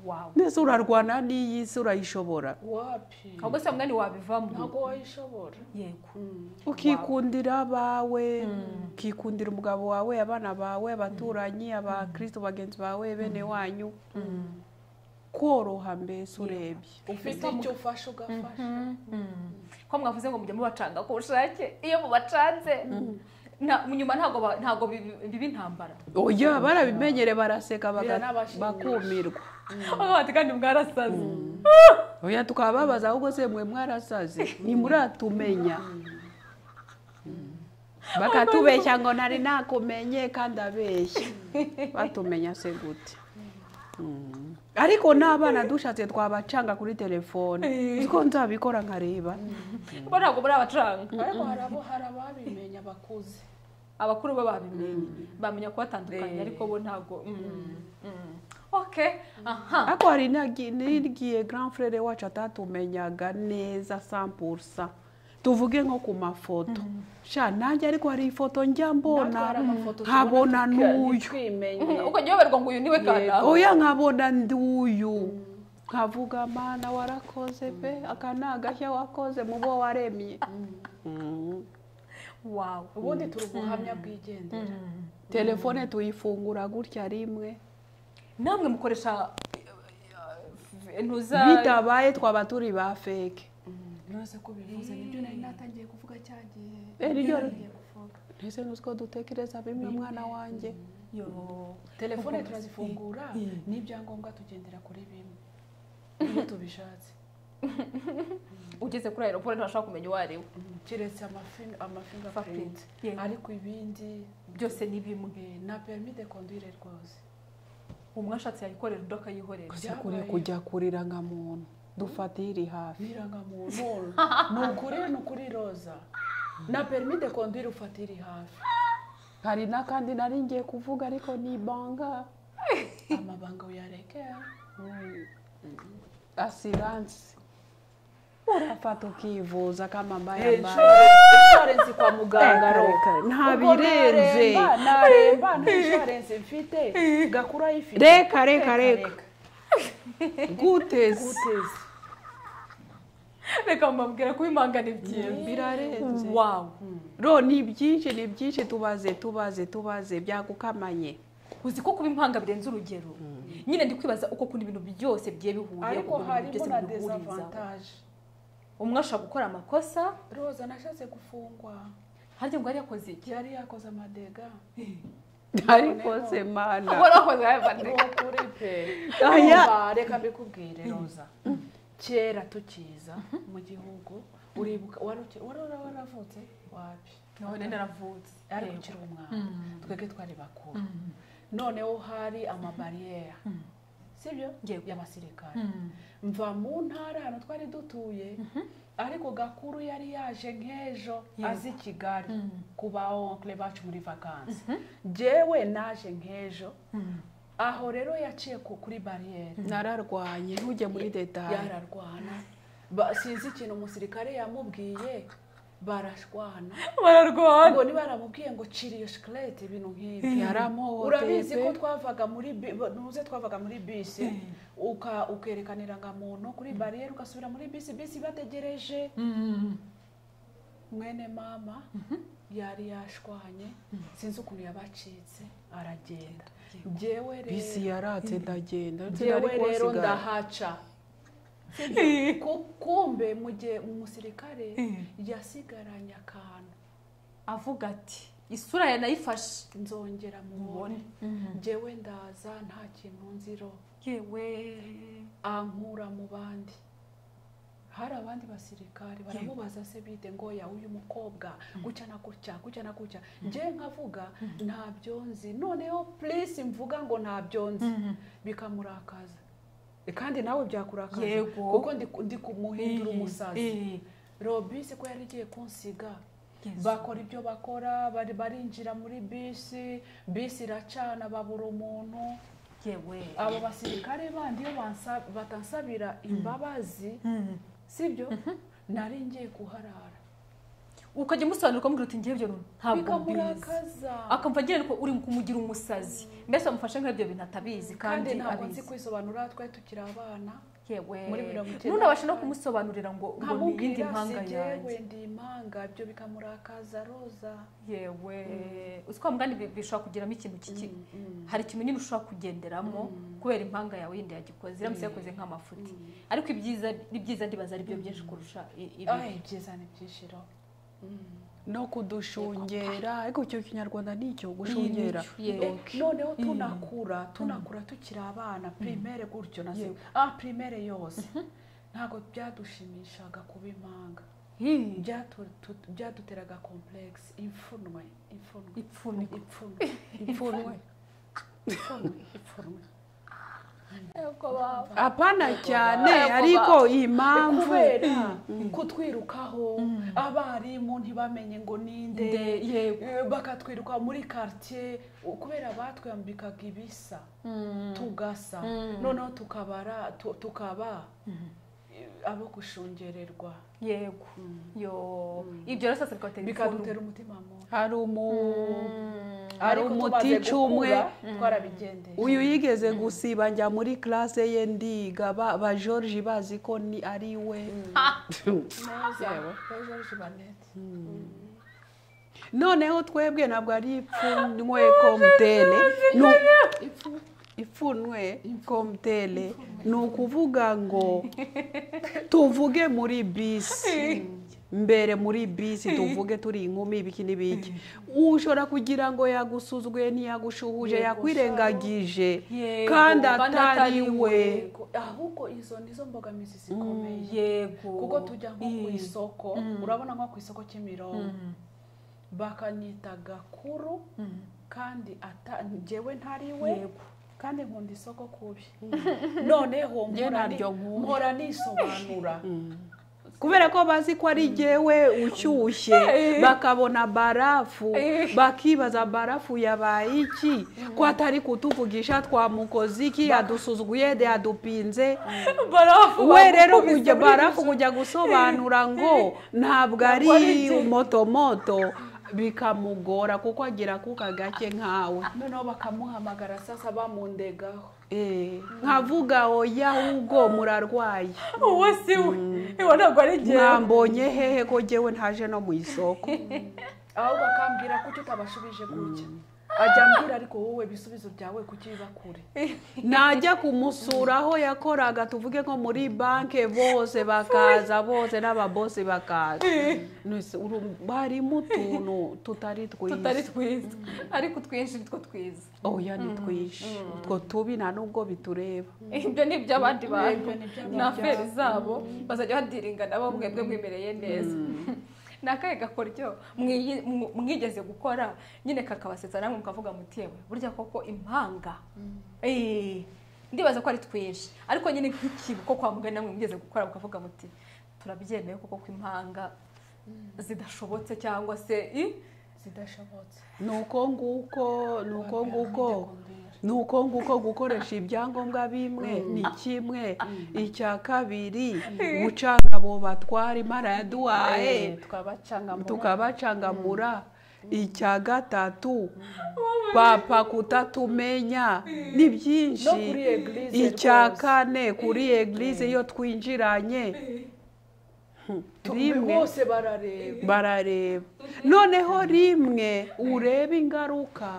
wawe mbese urarwana n'iyi si urayishobora wapi ahubwo se mwanya wabivamo ntabwo wayishobora yego ukikundira abawe ukikundira umugabo wawe abana bawe abaturanyi abakristo bagenzi bawe bene wanyu koroha mbese urebye ufite icyo ufashe ugafasha ko mwavuze ngo mujya mubacanga ku bushake iyo mubacanze nta- nyuma ntabwo ba- ntabwo bibi- biba intambara oya barabimenyere baraseka baga- Biranabashimisha. bakumirwa Aho bati kandi mwarasaze oya tukababaza ahubwo se mwe mwarasaze ntimuratumenya bakatubeshya ngo nari nakumenye kandi abeshya batumenya se gute Mm. ariko n'abana dushatse twabacanga kuri telefone ko nzabikora nkareba bo ntabwo muri abacanga ariko hari abo hari ababimenya bakuze abakuru bo babimenye bamenya kubatandukanya ariko bo ntabwo mm, mm. okay aha ariko hari n'agi- n'igihe grand frere wacu atatumenyaga neza 100% tuvuge nko ku mafoto sha nanjye ariko hari ifoto njya mbona nkabona n'uyu twimenye uko jya uyoberwa ngo uyu niwe kana oya nkabona nduyu nkavuga mana warakoze pe aka ni agashya wakoze mu bo waremye Mm. wawe ubundi turi ubuhamya bwigendera telefone tuyifungura gutya rimwe namwe mukoresha eh, ntuza bitabaye twaba turi ba feke uretse ko bivuze nibyo nari natangiye kuvuga cya gihe Eh, ni Nibyo ryo- nagiye kuvuga. ntese n'utwo dutekereza bimwe mwana wanjye Yo. telefone turazifungura n'ibyangombwa tugendera kuri bimwe iyo tubishatse ugeze kuri aeroport ntashobora kumenya uwo ari we keretse amafi- Fingerprint. amafingerprint Yego. ariko ibindi byose ni bimwe eh, na permis de conduire rwose umwashatse yayikorera undi akayikorera kujya kure kujya kurira nka muntu dufatiye iri hafi birangamuntu ni ukuri ni ukuri roza na perimi de kondwira ufata iri hafi hari n'akandi nari ngiye kuvuga ariko ni ibanga amabanga uyareke asiransi urafata ukivuza kamambaye hejuru inshuwarensi kwa muganga roka Ubwo ntabirenze naremba naremba nta inshuwarensi mfite gakuru ayifite Reka, reka, reka. guteze guteze reka mbabwira ko bimangana ibyiza birarenze wawu ro ni byinshi ni byinshi tubaze tubaze tubaze byagukamanye uzi ko kuba impanga birenze urugero nyine ndi kwibaza uko kundi ibintu byose bigiye bihuriye ariko ukuntu ibintu harimo byose na bihuriza dezavantaje umwe ashobora gukora amakosa roza nashatse gufungwa harya ngo yari yakoze iki yari yakoze amadega ariko se mana ahora akoze ayo ni mateka ukuri pe Aya. Urumva, reka mbikubwire roza kera tukiza mu gihugu uribuka wari uki- wari wari waravutse wapi none naravutse ariko ukiri umwana twebwe twari bakuru noneho hari amabariyeri sibyo Yego. y'abasirikare mva mu ntara ahantu twari dutuye ariko gakuru yari yaje nk'ejo Yego. azi kigali ku ba onkle bacu muri vakansi jewe naje nk'ejo aho rero yaciye ku- kuri bariyeri nararwanye ntujye muri detaye yararwana Ba- sinzi ikintu umusirikare yamubwiye barashwana bararwana ngo niba yaramubwiye ngo cira iyo shikarete ibintu nk'ibi yaramuhohoteye urabizi pe. ko twavaga muri bi- nuze twavaga muri bisi uka ukerekana irangamuntu kuri bariyeri ugasubira muri bisi bisi ibategereje mwene mama yari yashwanye sinzi ukuntu yabacitse aragenda njyewe bisi rero yaratse ndagenda ndetse njyewe nari rero kuhasigara. ndahaca Ku- kumbe mu gihe umusirikare yasigaranye akantu avuga ati isura ya nayifashe nzongera mubone njyewe ndaza nta kintu nziro yewe ankura mu bandi hari abandi basirikare baramubaza se bite ngo ya uyu mukobwa gutya na gutya gutya na gutya njyewe nkavuga ntabyo nzi noneho purisi mvuga ngo ntabyo nzi bikamurakaza E, kandi nawe byakurakaza Yego. kuko ndi, ndi kumuhindura umusazi Eh, robisi ko yari igiye kunsiga Yesu. bakora ibyo bakora bari barinjira muri bisi bisi iracana babura umuntu yewe abo basirikare bandi iyo bansa- batansabira imbabazi sibyo nari ngiye kuharara ukajya umusobanura ukamubwira uti ngewe ibyo ntabwo mbizi bikamurakaza akumva agira ngo uri kumugira umusazi mbese wamufashe nk'ibyo bintu atabizi kandi kandi ntabwo nzi abizi kwisobanura twe tukiri abana yewe muri mirongo icyenda ntunabashe no na kane. kumusobanurira ngo ngo ni iyindi nkamubwira mpanga si yanjye jyewe ndi impanga ibyo bikamurakaza roza yewe uzi ko wa mugani bi- bishobora kugeramo ikintu kiki hari ikintu nyine ushobora kugenderamo kubera impanga yawe yindi yagikoze iramutse yakoze nk'amafuti ariko ibyiza n'ibyiza ndibaza ari byo byinshi kurusha i- ibibi Ay, ibyiza ni byishiro no kudushungera ariko icyo kinyarwanda ni icyo gushungera yego noneho tunakura tunakura tukiri abana primaire gutyo na se ah primaire yose ntabwo byadushimishaga kuba impanga Hi, Byatu- tu- byaduteraga complex imfunwe imfunwe ipfunwe imfunwe imfunwe imfunwe imfunwe apana cyane Yego, ariko impamvu kubera kutwirukaho abarimu ntibamenye ngo ninde nde yego Eh, bakatwiruka muri quartier u- kubera batwambikaga ibisa tugasa noneho tukabara tu- tukaba eh, abo gushungererwa yego yo ibyo rero sasa bikaba bikadutera umutima mubi hari umu hari Ariko tumaze umutica umwe gukura, twarabigendeye uyu yigeze gusiba njya muri classe ye ndiga ba, ba George bazi ko ni ari we neza George Baneti. noneho twebwe ntabwo ari ipfunwe komtele ipfunwe komtele ni ukuvuga ngo tuvuge muri bisi mbere muri bisi tuvuge turi inkumi ibiki n'ibiki ushobora kugira ngo yagusuzguye ntiyagushuhuje yakwirengagije Yego, kandi kandi atari atari we Yego, ahubwo izo nizo mbogamizi zikomeye yego kuko tujya nko ku Eh, isoko urabona nko ku isoko cy'imirongo bakanyita gakuru kandi ata- njyewe ntari we yego kandi nkunda isoko kubi noneho Njye nkora ntabyo nkunda. nkora nisobanura kubera ko bazi ko ari jyewe ushyushye bakabona barafu bakibaza barafu yabaye iki ko atari kutuvugisha twamukoze iki yadusuzuguye yadupinze barafu we rero kujya barafu kujya gusobanura ngo ntabwo ari motomoto bikamugora kuko agira akuka gake nkawe noneho bakamuhamagara sasa bamundegaho Eh, nkavuga oya ahubwo murarwaye uwo si we iwe ntabwo ari njyewe mwambonye hehe ko jyewe ntaje no mu isoko ahubwo akambwira kuki utabashubije gutya ajya ambwira ariko wowe ibisubizo byawe kuki biba kure najya kumusura aho yakoraga tuvuge nko muri banke bose bakaza bose n'ababosi bakaza Nese, uru- harimo utuntu tutari tutari twiza twiza ariko twinshi nitwo twiza oya ni twinshi utwo tubi nta n'ubwo bitureba ibyo ni iby'abandi bantu ni iby'abandi ni aferi zabo bazajya badiringa nabo mwebwe mwimereye neza ni akahe gakoryo mwiyi- mw- mwigeze gukora nyine kakabasetsa namwe mukavuga muti yewe burya koko impanga Eh, ndibaza ko ari twinshi ariko nyine nk'ikintu ko kwa muganga namwe mwigeze gukora mukavuga muti turabyemeye koko ko impanga zidashobotse cyangwa se i- zidashobotse ni uko nguko ni uko nguko ni uko nguko gukoresha ibyangombwa bimwe ni kimwe icya kabiri gucanga abo batwara imana yaduhaye tukabacangamura icya gatatu papa kutatumenya ni no byinshi kuri eglise icya rwose. kane kuri eglise iyo twinjiranye rimwe bose barareba barareba noneho rimwe ureba ingaruka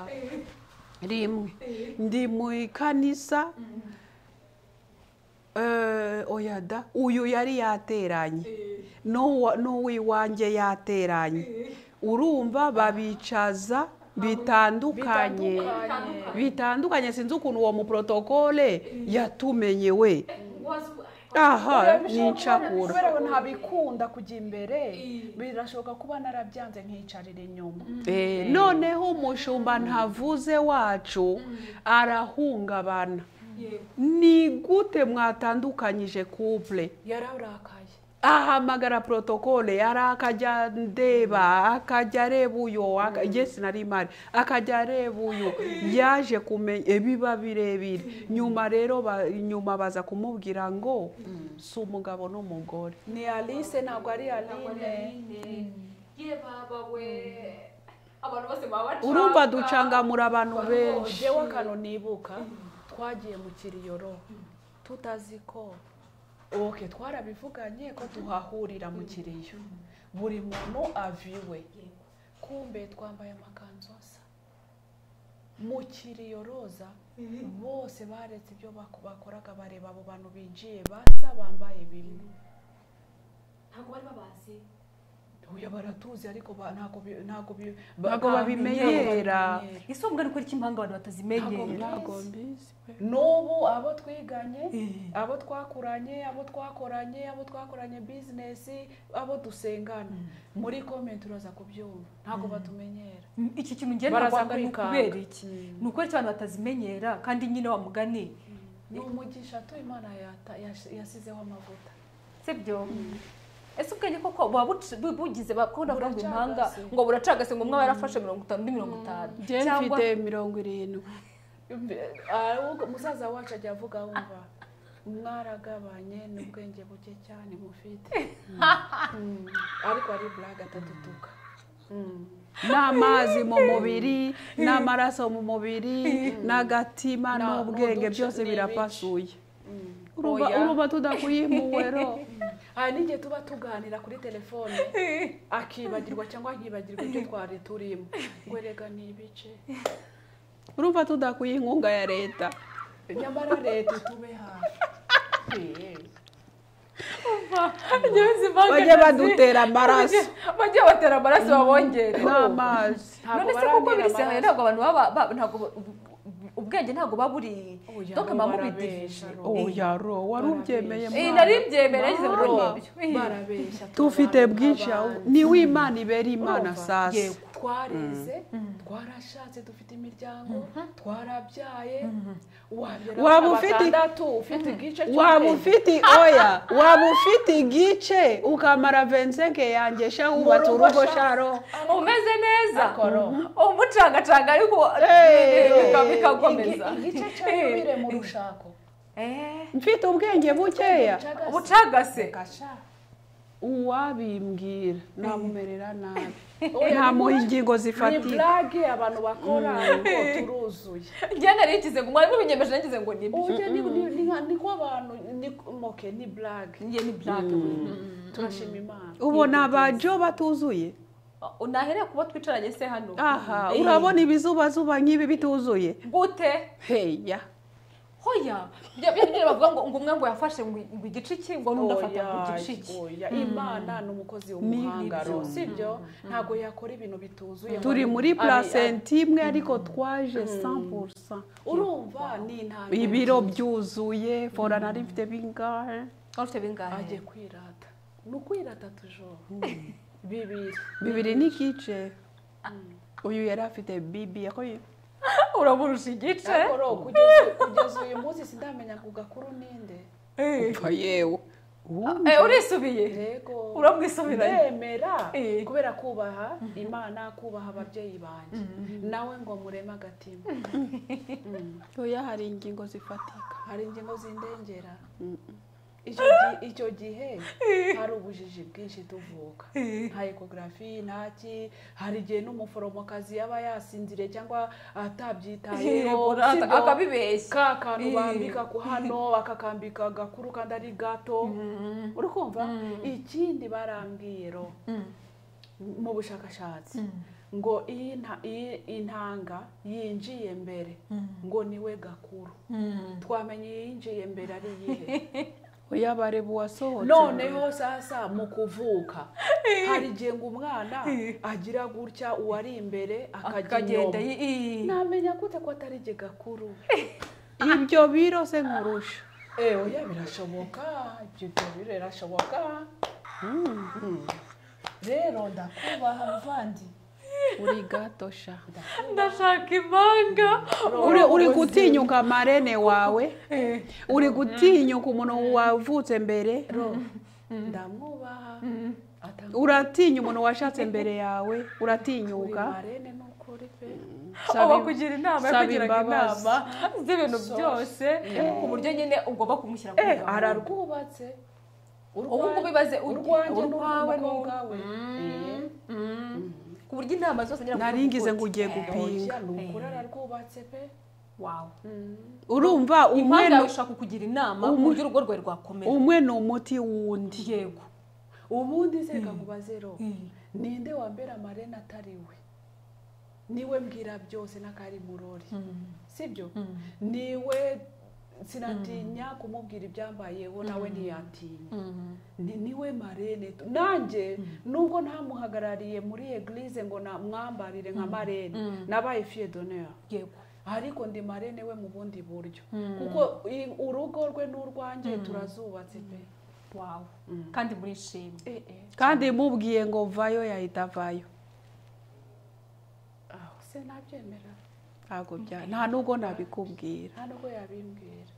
rimwe ndi mu ikanisa eh, oya da uyu yari yateranye n'uwa- n'uw'iwanjye yateranye urumva babicaza bitandukanye bitandukanye bitandukanye sinzi ukuntu uwo muprotokole yatumenye we aha nicakura kubera ngo ntabikunda kujya imbere birashoboka kuba narabyanze nkicarira inyuma Eh, noneho umushumba ntavuze wacu arahungabana ni gute mwatandukanyije couple yararakaye ahamagara protokole yari akajya ndeba akajya areba uyu aka- njye sinari mpari akajya areba uyu yaje kumenya ibiba birebire nyuma rero ba- nyuma baza kumubwira ngo si umugabo n'umugore ni alice ntabwo ari aline urumva ducangamura abantu benshi jewe akantu nibuka twagiye mu kiriyoro tutazi ko oke twarabivuganye ko tuhahurira mu kiriyo buri muntu aviwe kumbe twambaye amakanzu asa mu kiriyo roza bose baretse ibyo bako- bakoraga bareba abo bantu binjiye basa bambaye bimwe ntabwo bari babazi uyu baratuzi ariko ba- ntabwo bi- ntabwo bi- Ntabwo babimenyera. babimenyera. ese ubwo ni iki impanga abantu batazimenyera ntabwo mbizi n'ubu abo twiganye abo twakuranye abo twakoranye abo twakoranye bizinesi abo dusengana muri komenti uraza kubyumva ntabwo batumenyera iki kintu ngenda Baraza kwanga ni kwikanga. ukubera iki ni uko iki abantu batazimenyera kandi nyine wa mugani ni umugisha tu imana yata- yash- yasizeho amavuta si byo ese ubwenge koko buba buc- bu- bugize bakunda kuvuga ngo impanga Buracagase. ngo buracagase ngo umwe aba yarafashe mirongo itanu undi mirongo itanu njye cyangwa mfite mirongo irindwi Mbe- ahubwo musaza wacu ajya avuga wumva mwaragabanye n'ubwenge buke cyane mufite Mm. ariko ari buraga atadutuka n'amazi mu mubiri n'amaraso mu mubiri n'agatima Na- n'ubwenge n'uduce- byose n'ibice. birapasuye urumva Oya. urumva tudakuyimuwe ro hari n'igihe tuba tuganira kuri telefone akibagirwa cyangwa akibagirwa ibyo twari turimo ngo erega ni ibice urumva tudakuye inkunga ya leta nyamara leta itube hafi njyewe izi impanga bajye ndazi- badutera amaraso bajye batera amaraso babongere n'amazi none se koko birisehoye ntabwo abantu baba ba- ntabwo bu- bu- ubwenge ntabwo buba buri Oya, doka mba barabeshya, mubidivije ro. oya ro wari ubyemeye Barabeshya. Eh, mwana. nari mbyemera Barabeshya, yagize ngo n'ibyo barabeshya tubafite bwinshi aho abantu. niwe imana ibera imana Urumva? sasa Yego. twarize twarashatse dufite imiryango twarabyaye Waba waba ufite- batandatu ufite igice waba cy'ukwezi. ufite oya waba ufite igice ukamara vensenke yanjye sha wubatse rugo urugo sha. sharo umeze neza Akoro. umucangacanga ariko Eh, bika- Eh, bikakomeza igi- igice cy'amabere mu rushako Eh, mfite ubwenge bukeya ubucagase Kasha. uwabimbwira namumerera nabi Oya, ntamuha ni- ingingo ni zifatika burage abantu bakora ariko turuzuye njye nari ngize ngo mwarimu binyemeje nangize ngo ni ibyo uburyo ni ni- ni nka- ni ko abantu ni moke ni burage njye ni black turashima imana ubona abajo batuzuye unahereye kuba twicaranye se hano aha Eh, urabona ibizubazuba nk'ibi bituzuye gute heya hoya bya bya bya bavuga ngo ngo umwe ngo yafashe ngo ngo igice cye ngo n'undi afata ngo Oya, igice cye oya, imana ni umukozi w'umuhangaro sibyo ntabwo yakora ibintu bituzuye turi ngo- muri Ari- placenta imwe ariko twaje 100% urumva ni intambwe ibiro byuzuye fora nari mfite bingahe wari ufite bingahe agiye kwirata ni ukwirata tujoro bibiri bibiri n'igice uyu yari afite bibi yakoye urabura igice akoro kugeza kugeza uyu munsi sindamenya ngo gakuru ninde Eh, upfa yewe eh, urisubiye yego uramwisubiranye ndemera Eh. kubera kubaha imana kubaha ababyeyi banjye nawe ngo mureme agatima oya hari ingingo zifatika hari ingingo zindengera icyo gihe icyo gihe hari ubujiji bwinshi tuvuka nta ekogarafi ntaki hari igihe n'umuforomokazi yaba yasinziriye cyangwa atabyitayeho Burata, sibyo? akabibeshya ka kantu Eh. bambika ku hano bakakambika gakuru kandi ari gato uri kumva ikindi barambwiye ro mu bushakashatsi ngo iyi nta- iyi intanga yinjiye mbere ngo niwe gakuru twamenye iyinjiye mbere ari iyihe oya bareba uwasohotse noneho sasa mu kuvuka hari igihe ngo umwana agira gutya uwari imbere akajya akagenda inyuma i- i- namenya gute ko atari jye gakuru ibyo biro se nkurusha Eh, oya birashoboka ibyo byo birashoboka Mm. rero ndakubaha muvandi uri gato sha ndashaka imanga uri uri gutinyuka marene wawe uri gutinyuka umuntu wavutse mbere ndamwubaha atanga uratinya umuntu washatse mbere yawe uratinyuka marene n'ukuri pe Saba- uba kugira inama yo saba kugira imbabazi. inama z'ibintu byose ku buryo nyine ugomba kumushyira ku Eh, murongo. ararwubatse ubu ngubu bibaze ur- urwanjye urwawe n'urw'umukobwa n'urwawe we ku buryo inama zose ngira ngo Nari uvuge ngize uti, ngo ugiye eh, gupi- oya ni ukuri ararwubatse pe wawe urumva umwe impamvu ni- yawe ishaka kukugira inama ku buryo urugo rwawe rwakomera umwe ni umuti w'undi yego ubundi se kakubaze ro Mm. ninde wambera marene atari we niwe mbwira byose n'akari murori sibyo niwe sinatinya kumubwira ibyambayeho nawe ntiyatinya ni niwe marene tu- nanjye nubwo ntamuhagarariye muri eglise ngo na- mwambarire nka marene nabaye fiye donera yego ariko ndi marene we mu bundi buryo kuko i- urugo rwe n'urwanjye turazubatse pe wawe kandi murishimye eh, eh. kandi mubwiye ngo vayo yahita avayo aho se nabyemera ntabwo bya nta nubwo nabikubwira nta nubwo yabimbwira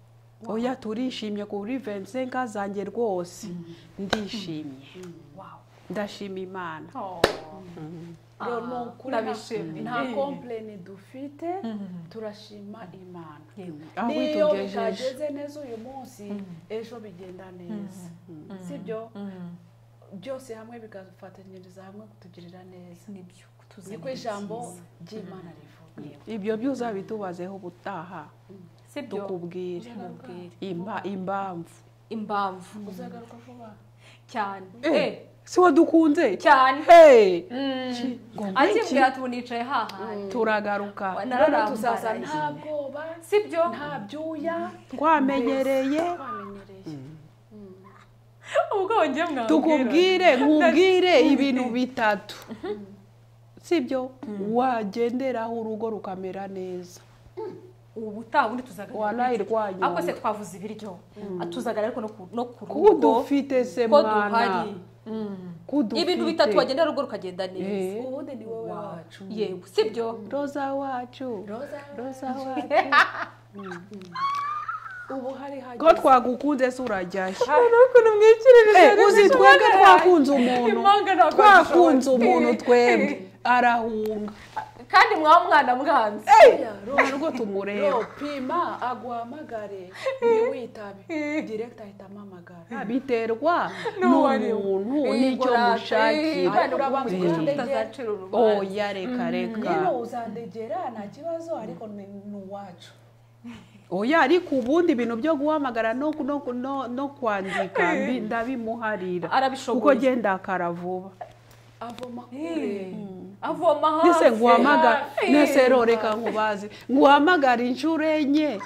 oya turishimye kuri vensenka zanjye rwose ndishimye wawe ndashima imana rero Ah, ni ukuri ndabishimiye. nta- nta kompleni dufite turashima imana yego aho niyo witugejeje bitageze neza uyu munsi ejo bigenda neza sibyo byose hamwe bigafatanyiriza hamwe kutugirira neza nibyo kutuzanira niko ijambo ibyiza. ry'imana rivuga ibyo byose bitubazeho ubutaha sibyo tukubwire mubwire Imba- impamvu impamvu uzagaruka vuba cyane eh, si wo dukunze cyane Hey! ngo ngwiki, akibwira tuboniciye hahaye turagaruka none tuzaza tuzaza nta bwoba sibyo nta byuya twamenyereye twamenyereye ubwo wongeye mwabwira tukubwire nkubwire ibintu bitatu sibyo wagenderaho urugo rukamera neza ubu ubutaha ubundi tuzaganira warayi ariko se rwanyu twavuze ibiryo tuzaganira ariko no ku- no ku kuko rugo dufite se ko mwana duhari kudufite ibintu bitatu wagenda rugo rukagenda neza Eh. ubundi ni wowe wacu yewe sibyo roza wacu roza roza wacu ubu hari hageze ko twagukunze se urajyayo hari ukuntu mwikirije Eh, uzi twebwe twakunze umuntu Impanga ntabwo twakunze dushoboye. umuntu twebwe arahunga kandi mwa mwana mwanze nta n'ubwo tumureba Yo, pima aguhamagare ntiwitabe direkita ahita amamagara biterwa N'uwo ari we. n'umuntu n'icyo mushakira Imana urabavuga Eh. utazacira urubanza oya reka reka nyine uzandegera nta kibazo ariko ni ni uwacu oya ariko ubundi ibintu byo guhamagara no no no- no kwandika mbi- ndabimuharira Arabishoboye. kuko genda vuba avoma kure avoma hafi nese nguhamagara hafi. nese roreka nkubazi nguhamagara inshuro enye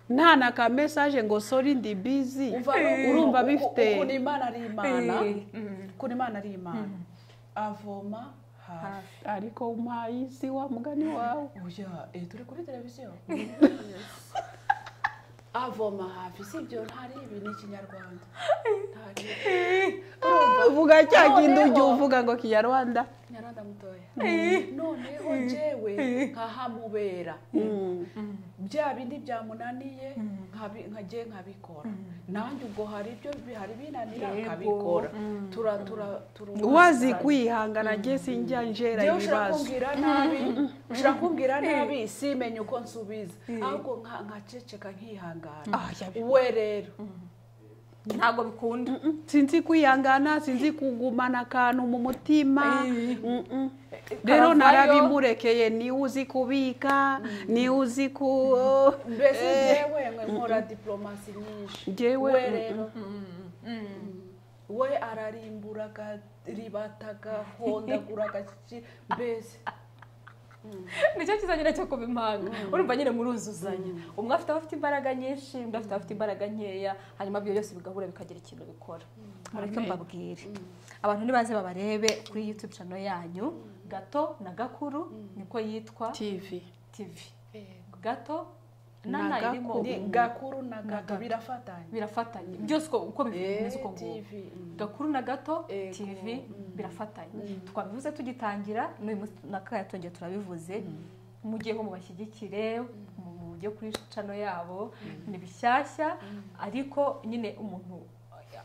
nta na ka message ngo sorry ndi busy Uva no- urumva uku- bifite ukuntu imana ari imana Eh. ukuntu imana ari imana avoma hafi ariko umpaye isi wa mugani wawe oya eh, turi kuri televiziyo avoma hafi sibyo ntari ibi ni ikinyarwanda ntari uvuga cya kintu ujya uvuga ngo kinyarwanda nyaranda mutoya noneho njyewe nkahamubera bya bindi byamunaniye nkabi- nkagiye nkabikora nanjye ubwo hari ibyo bihari binanira Yego. nkabikora tura tura tura wazi kwihangana nge sinjya njera Njyewe ushobora ibibazo kumbwira nabi ushobora kumbwira nabi simenye uko nsubiza ahubwo nka- nkaceceka nkihangana Ah, yabi- we rero ntabwo bikunda Mm, sinzi kwihangana sinzi kugumana akantu mu mutima Mm, mm. rero karavayo. narabimurekeye niwe uzi kubika niwe uzi ku mbese njyewe nkwe nkora diplomasi nyinshi Njyewe, we mm, rero we ararimbura akaribata agahondagura agashyitsi mbese nicyo cyiza nyine cyo kuba impanga urumva nyine muruzuzanya umwe afite aba afite imbaraga nyinshi undi afite aba afite imbaraga nkeya hanyuma ibyo byose bigahura bikagira ikintu bikora mureke mbabwire abantu nibaze babarebe kuri youtube channel yanyu gato na gakuru niko yitwa tivi tv gato na Na na irimo Gakuru. Ni ubu- gakuru na gato gato. birafatanye birafatanye byose uko uko bimeze Eh, uko nguko TV, mm. gakuru na gato Ego. tv birafatanye twabivuze tugitangira n'uyu munsi na kaya twongeye turabivuze mujye nko mubashyigikire mujye kuri cano yabo ni bishyashya ariko nyine umuntu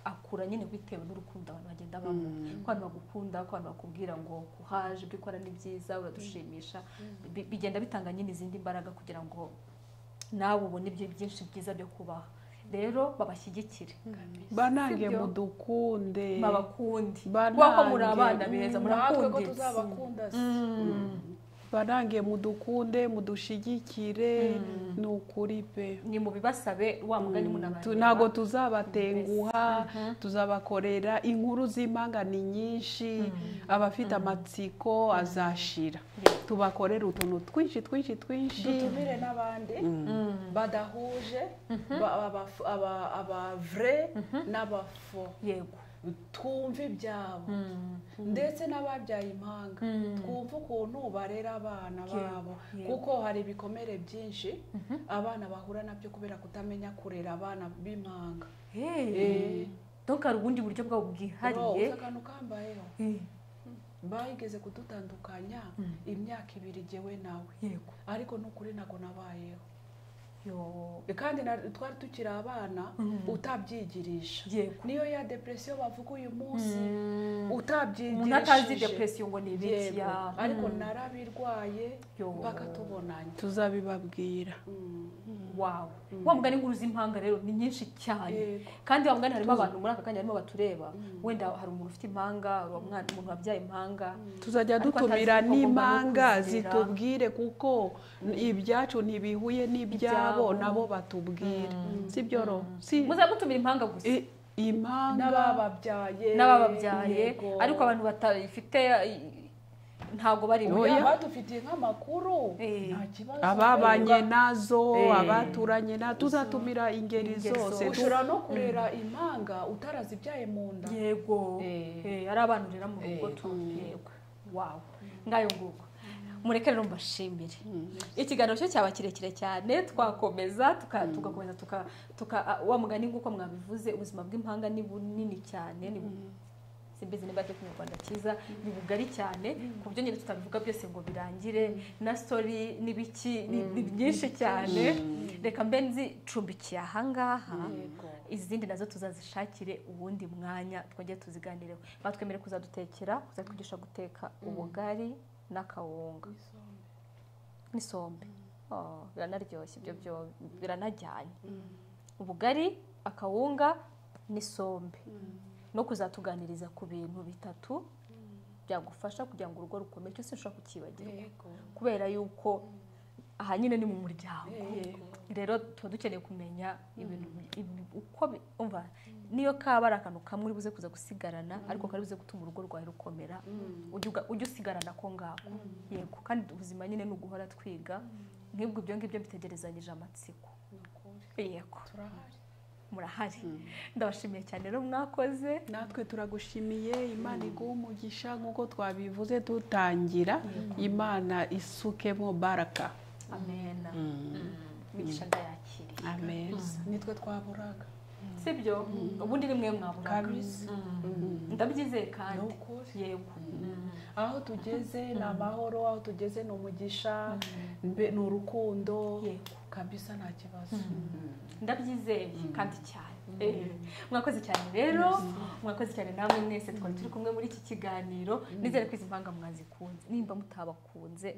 akura nyine bitewe n'urukundo abantu bagenda bamuha ko abantu bagukunda ko abantu bakubwira ngo uhaje ibyo ukora ni byiza uradushimisha Bi- bigenda bitanga nyine izindi mbaraga kugira ngo nawe ubone ibyo byinshi byiza byo kubaha rero babashyigikire banange Sibyo. mudukunde babakundi Banange. kuba ko muri abana beza natwe ko murakunde tuzabakunda se banange mudukunde mudushigikire ni ukuri pe ni mu bibasabe wa mugani Tu- munabareba ntabwo tuzabatenguha tuzabakorera inkuru z'impanga ni nyinshi abafite amatsiko azashira tubakorera utuntu twinshi twinshi twinshi dutumire n'abandi badahuje ba- aba- aba- aba vrai n'abafo yego twumve ibyabo ndetse n'ababyaye impanga twumve ukuntu barera abana babo yego. kuko hari ibikomere byinshi abana bahura nabyo kubera kutamenya kurera abana b'impanga Eh. donc hari ubundi buryo bwabo bwihariye uzi akantu kambayeho Eh, bayigeze kudutandukanya imyaka ibiri jyewe nawe yego ariko n'ukuri ntabwo nabayeho Yo. kandi na- twari tukiri abana utabyigirisha Yego. niyo ya depresiyo bavuga uyu munsi Mm. umuntu atazi utabyigirishije depresiyo ngo ni ibiki Yego. ya- ariko Mm. narabirwaye Yo. mpaka tubonanye tuzabibabwira wawe wa mugani inkuru z'impanga rero ni nyinshi cyane Yego. kandi wa mugani harimo abantu muri aka kanya barimo batureba wenda hari umuntu ufite impanga hari umwana- umuntu wabyaye impanga tuzajya Ariko dutumira atazi ko n'impanga bagomba no kwizera. zitubwire kuko ibyacu ntibihuye n'ibyabo Ibyabo. nabo batubwire sibyo ro si muza mutumira impanga gusa i- impanga n'abababyaye n'abababyaye yego. ariko abantu batabifite i- ntabwo bari Oya. Oya, badufitiye nk'amakuru Eh. nta kibazo ababanye nazo Eh. abaturanye na tuzatumira ingeri Ingeri zose zose. tu- ushobora no kurera impanga utarazibyaye mu nda yego Eh. Eh, ari abana urera mu rugo Eh. tu yego wawe ngayo nguko mureke rero mbashimire ikiganiro cyo cyaba kirekire cyane twakomeza tuka- tugakomeza tuka tuka- wa mugani nguko mwabivuze ubuzima bw'impanga ni bunini cyane ni bu- simbizi niba ari kinyarwanda cyiza ni bugari cyane ku buryo nyine tutabivuga byose ngo birangire na stori n'ibiki ni ni byinshi cyane reka mbe nzi cumbikiye ahangaha izindi nazo tuzazishakire uwundi mwanya twongere tuziganireho batwemerera kuzadutekera kuzatwigisha guteka ubugari n'akawunga n'isombe Oh, biranaryoshye ibyo byombi biranajyanye ubugari akawunga n'isombe no kuzatuganiriza ku bintu bitatu byagufasha kugira ngo urugo rukomere cyose ushobora kukibagirwa kubera yuko aha nyine ni mu muryango rero tuba dukeneye kumenya ibintu ibi- uko bi- umva niyo kaba ari akantu kamwe uri buze kuza gusigarana ariko kari buze gutuma urugo rwawe rukomera ujya uga- ujya usigarana ko ngako yego kandi ubuzima nyine ni uguhora twiga nk'ibwo ibyo ngibyo bitegerezanyije amatsiko yego turahari murahari ndabashimiye cyane rero mwakoze natwe turagushimiye imana iguha umugisha nk'uko twabivuze dutangira imana isukemo baraka amena imigisha ndayakiriye ameza nitwe twaburaga si byo ubundi ni mwe mwaburaga kabisa ndabyizeye kandi Ni ukuri. yego aho tugeze ni amahoro aho tugeze ni umugisha mbe- ni urukundo Yego. kabisa nta kibazo ndabyizeye kandi cyane Eh, mwakoze cyane rero mwakoze cyane namwe mwese twari turi kumwe muri iki kiganiro nizere ko izi mpanga mwazikunze nimba mutabakunze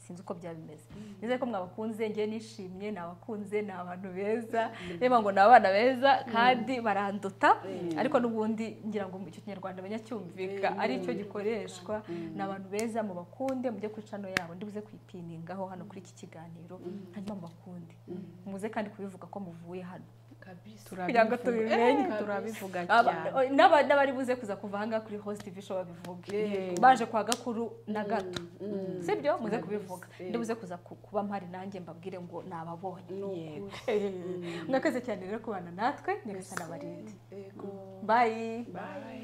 sinzi uko byaba bimeze nizere ko mwabakunze ngewe nishimye nabakunze ni abantu beza reba ngo ni abana beza kandi baranduta ariko n'ubundi ngira ngo icyo kinyarwanda banyacyumvika ari cyo gikoreshwa ni abantu beza mubakunde mujye ku cano yabo ndibuze kuyipiningaho hano kuri iki kiganiro hanyuma mubakunde muze kandi kubivuga ko muvuye hano kabisa kugira ngo tubimenye. Eh, turabivuga cyane Aba- n'aba- n'abari buze kuza kuva ahangaha kuri host tv show babivuge Yego. baje kwa gakuru na gato sibyo muze kubivuga Eh. ndibuze kuza ku- kuba mpari nanjye mbabwire ngo nababonye ni Yego. ukuri mwakoze cyane rero kubana natwe nyagasana barinde yego bayi bye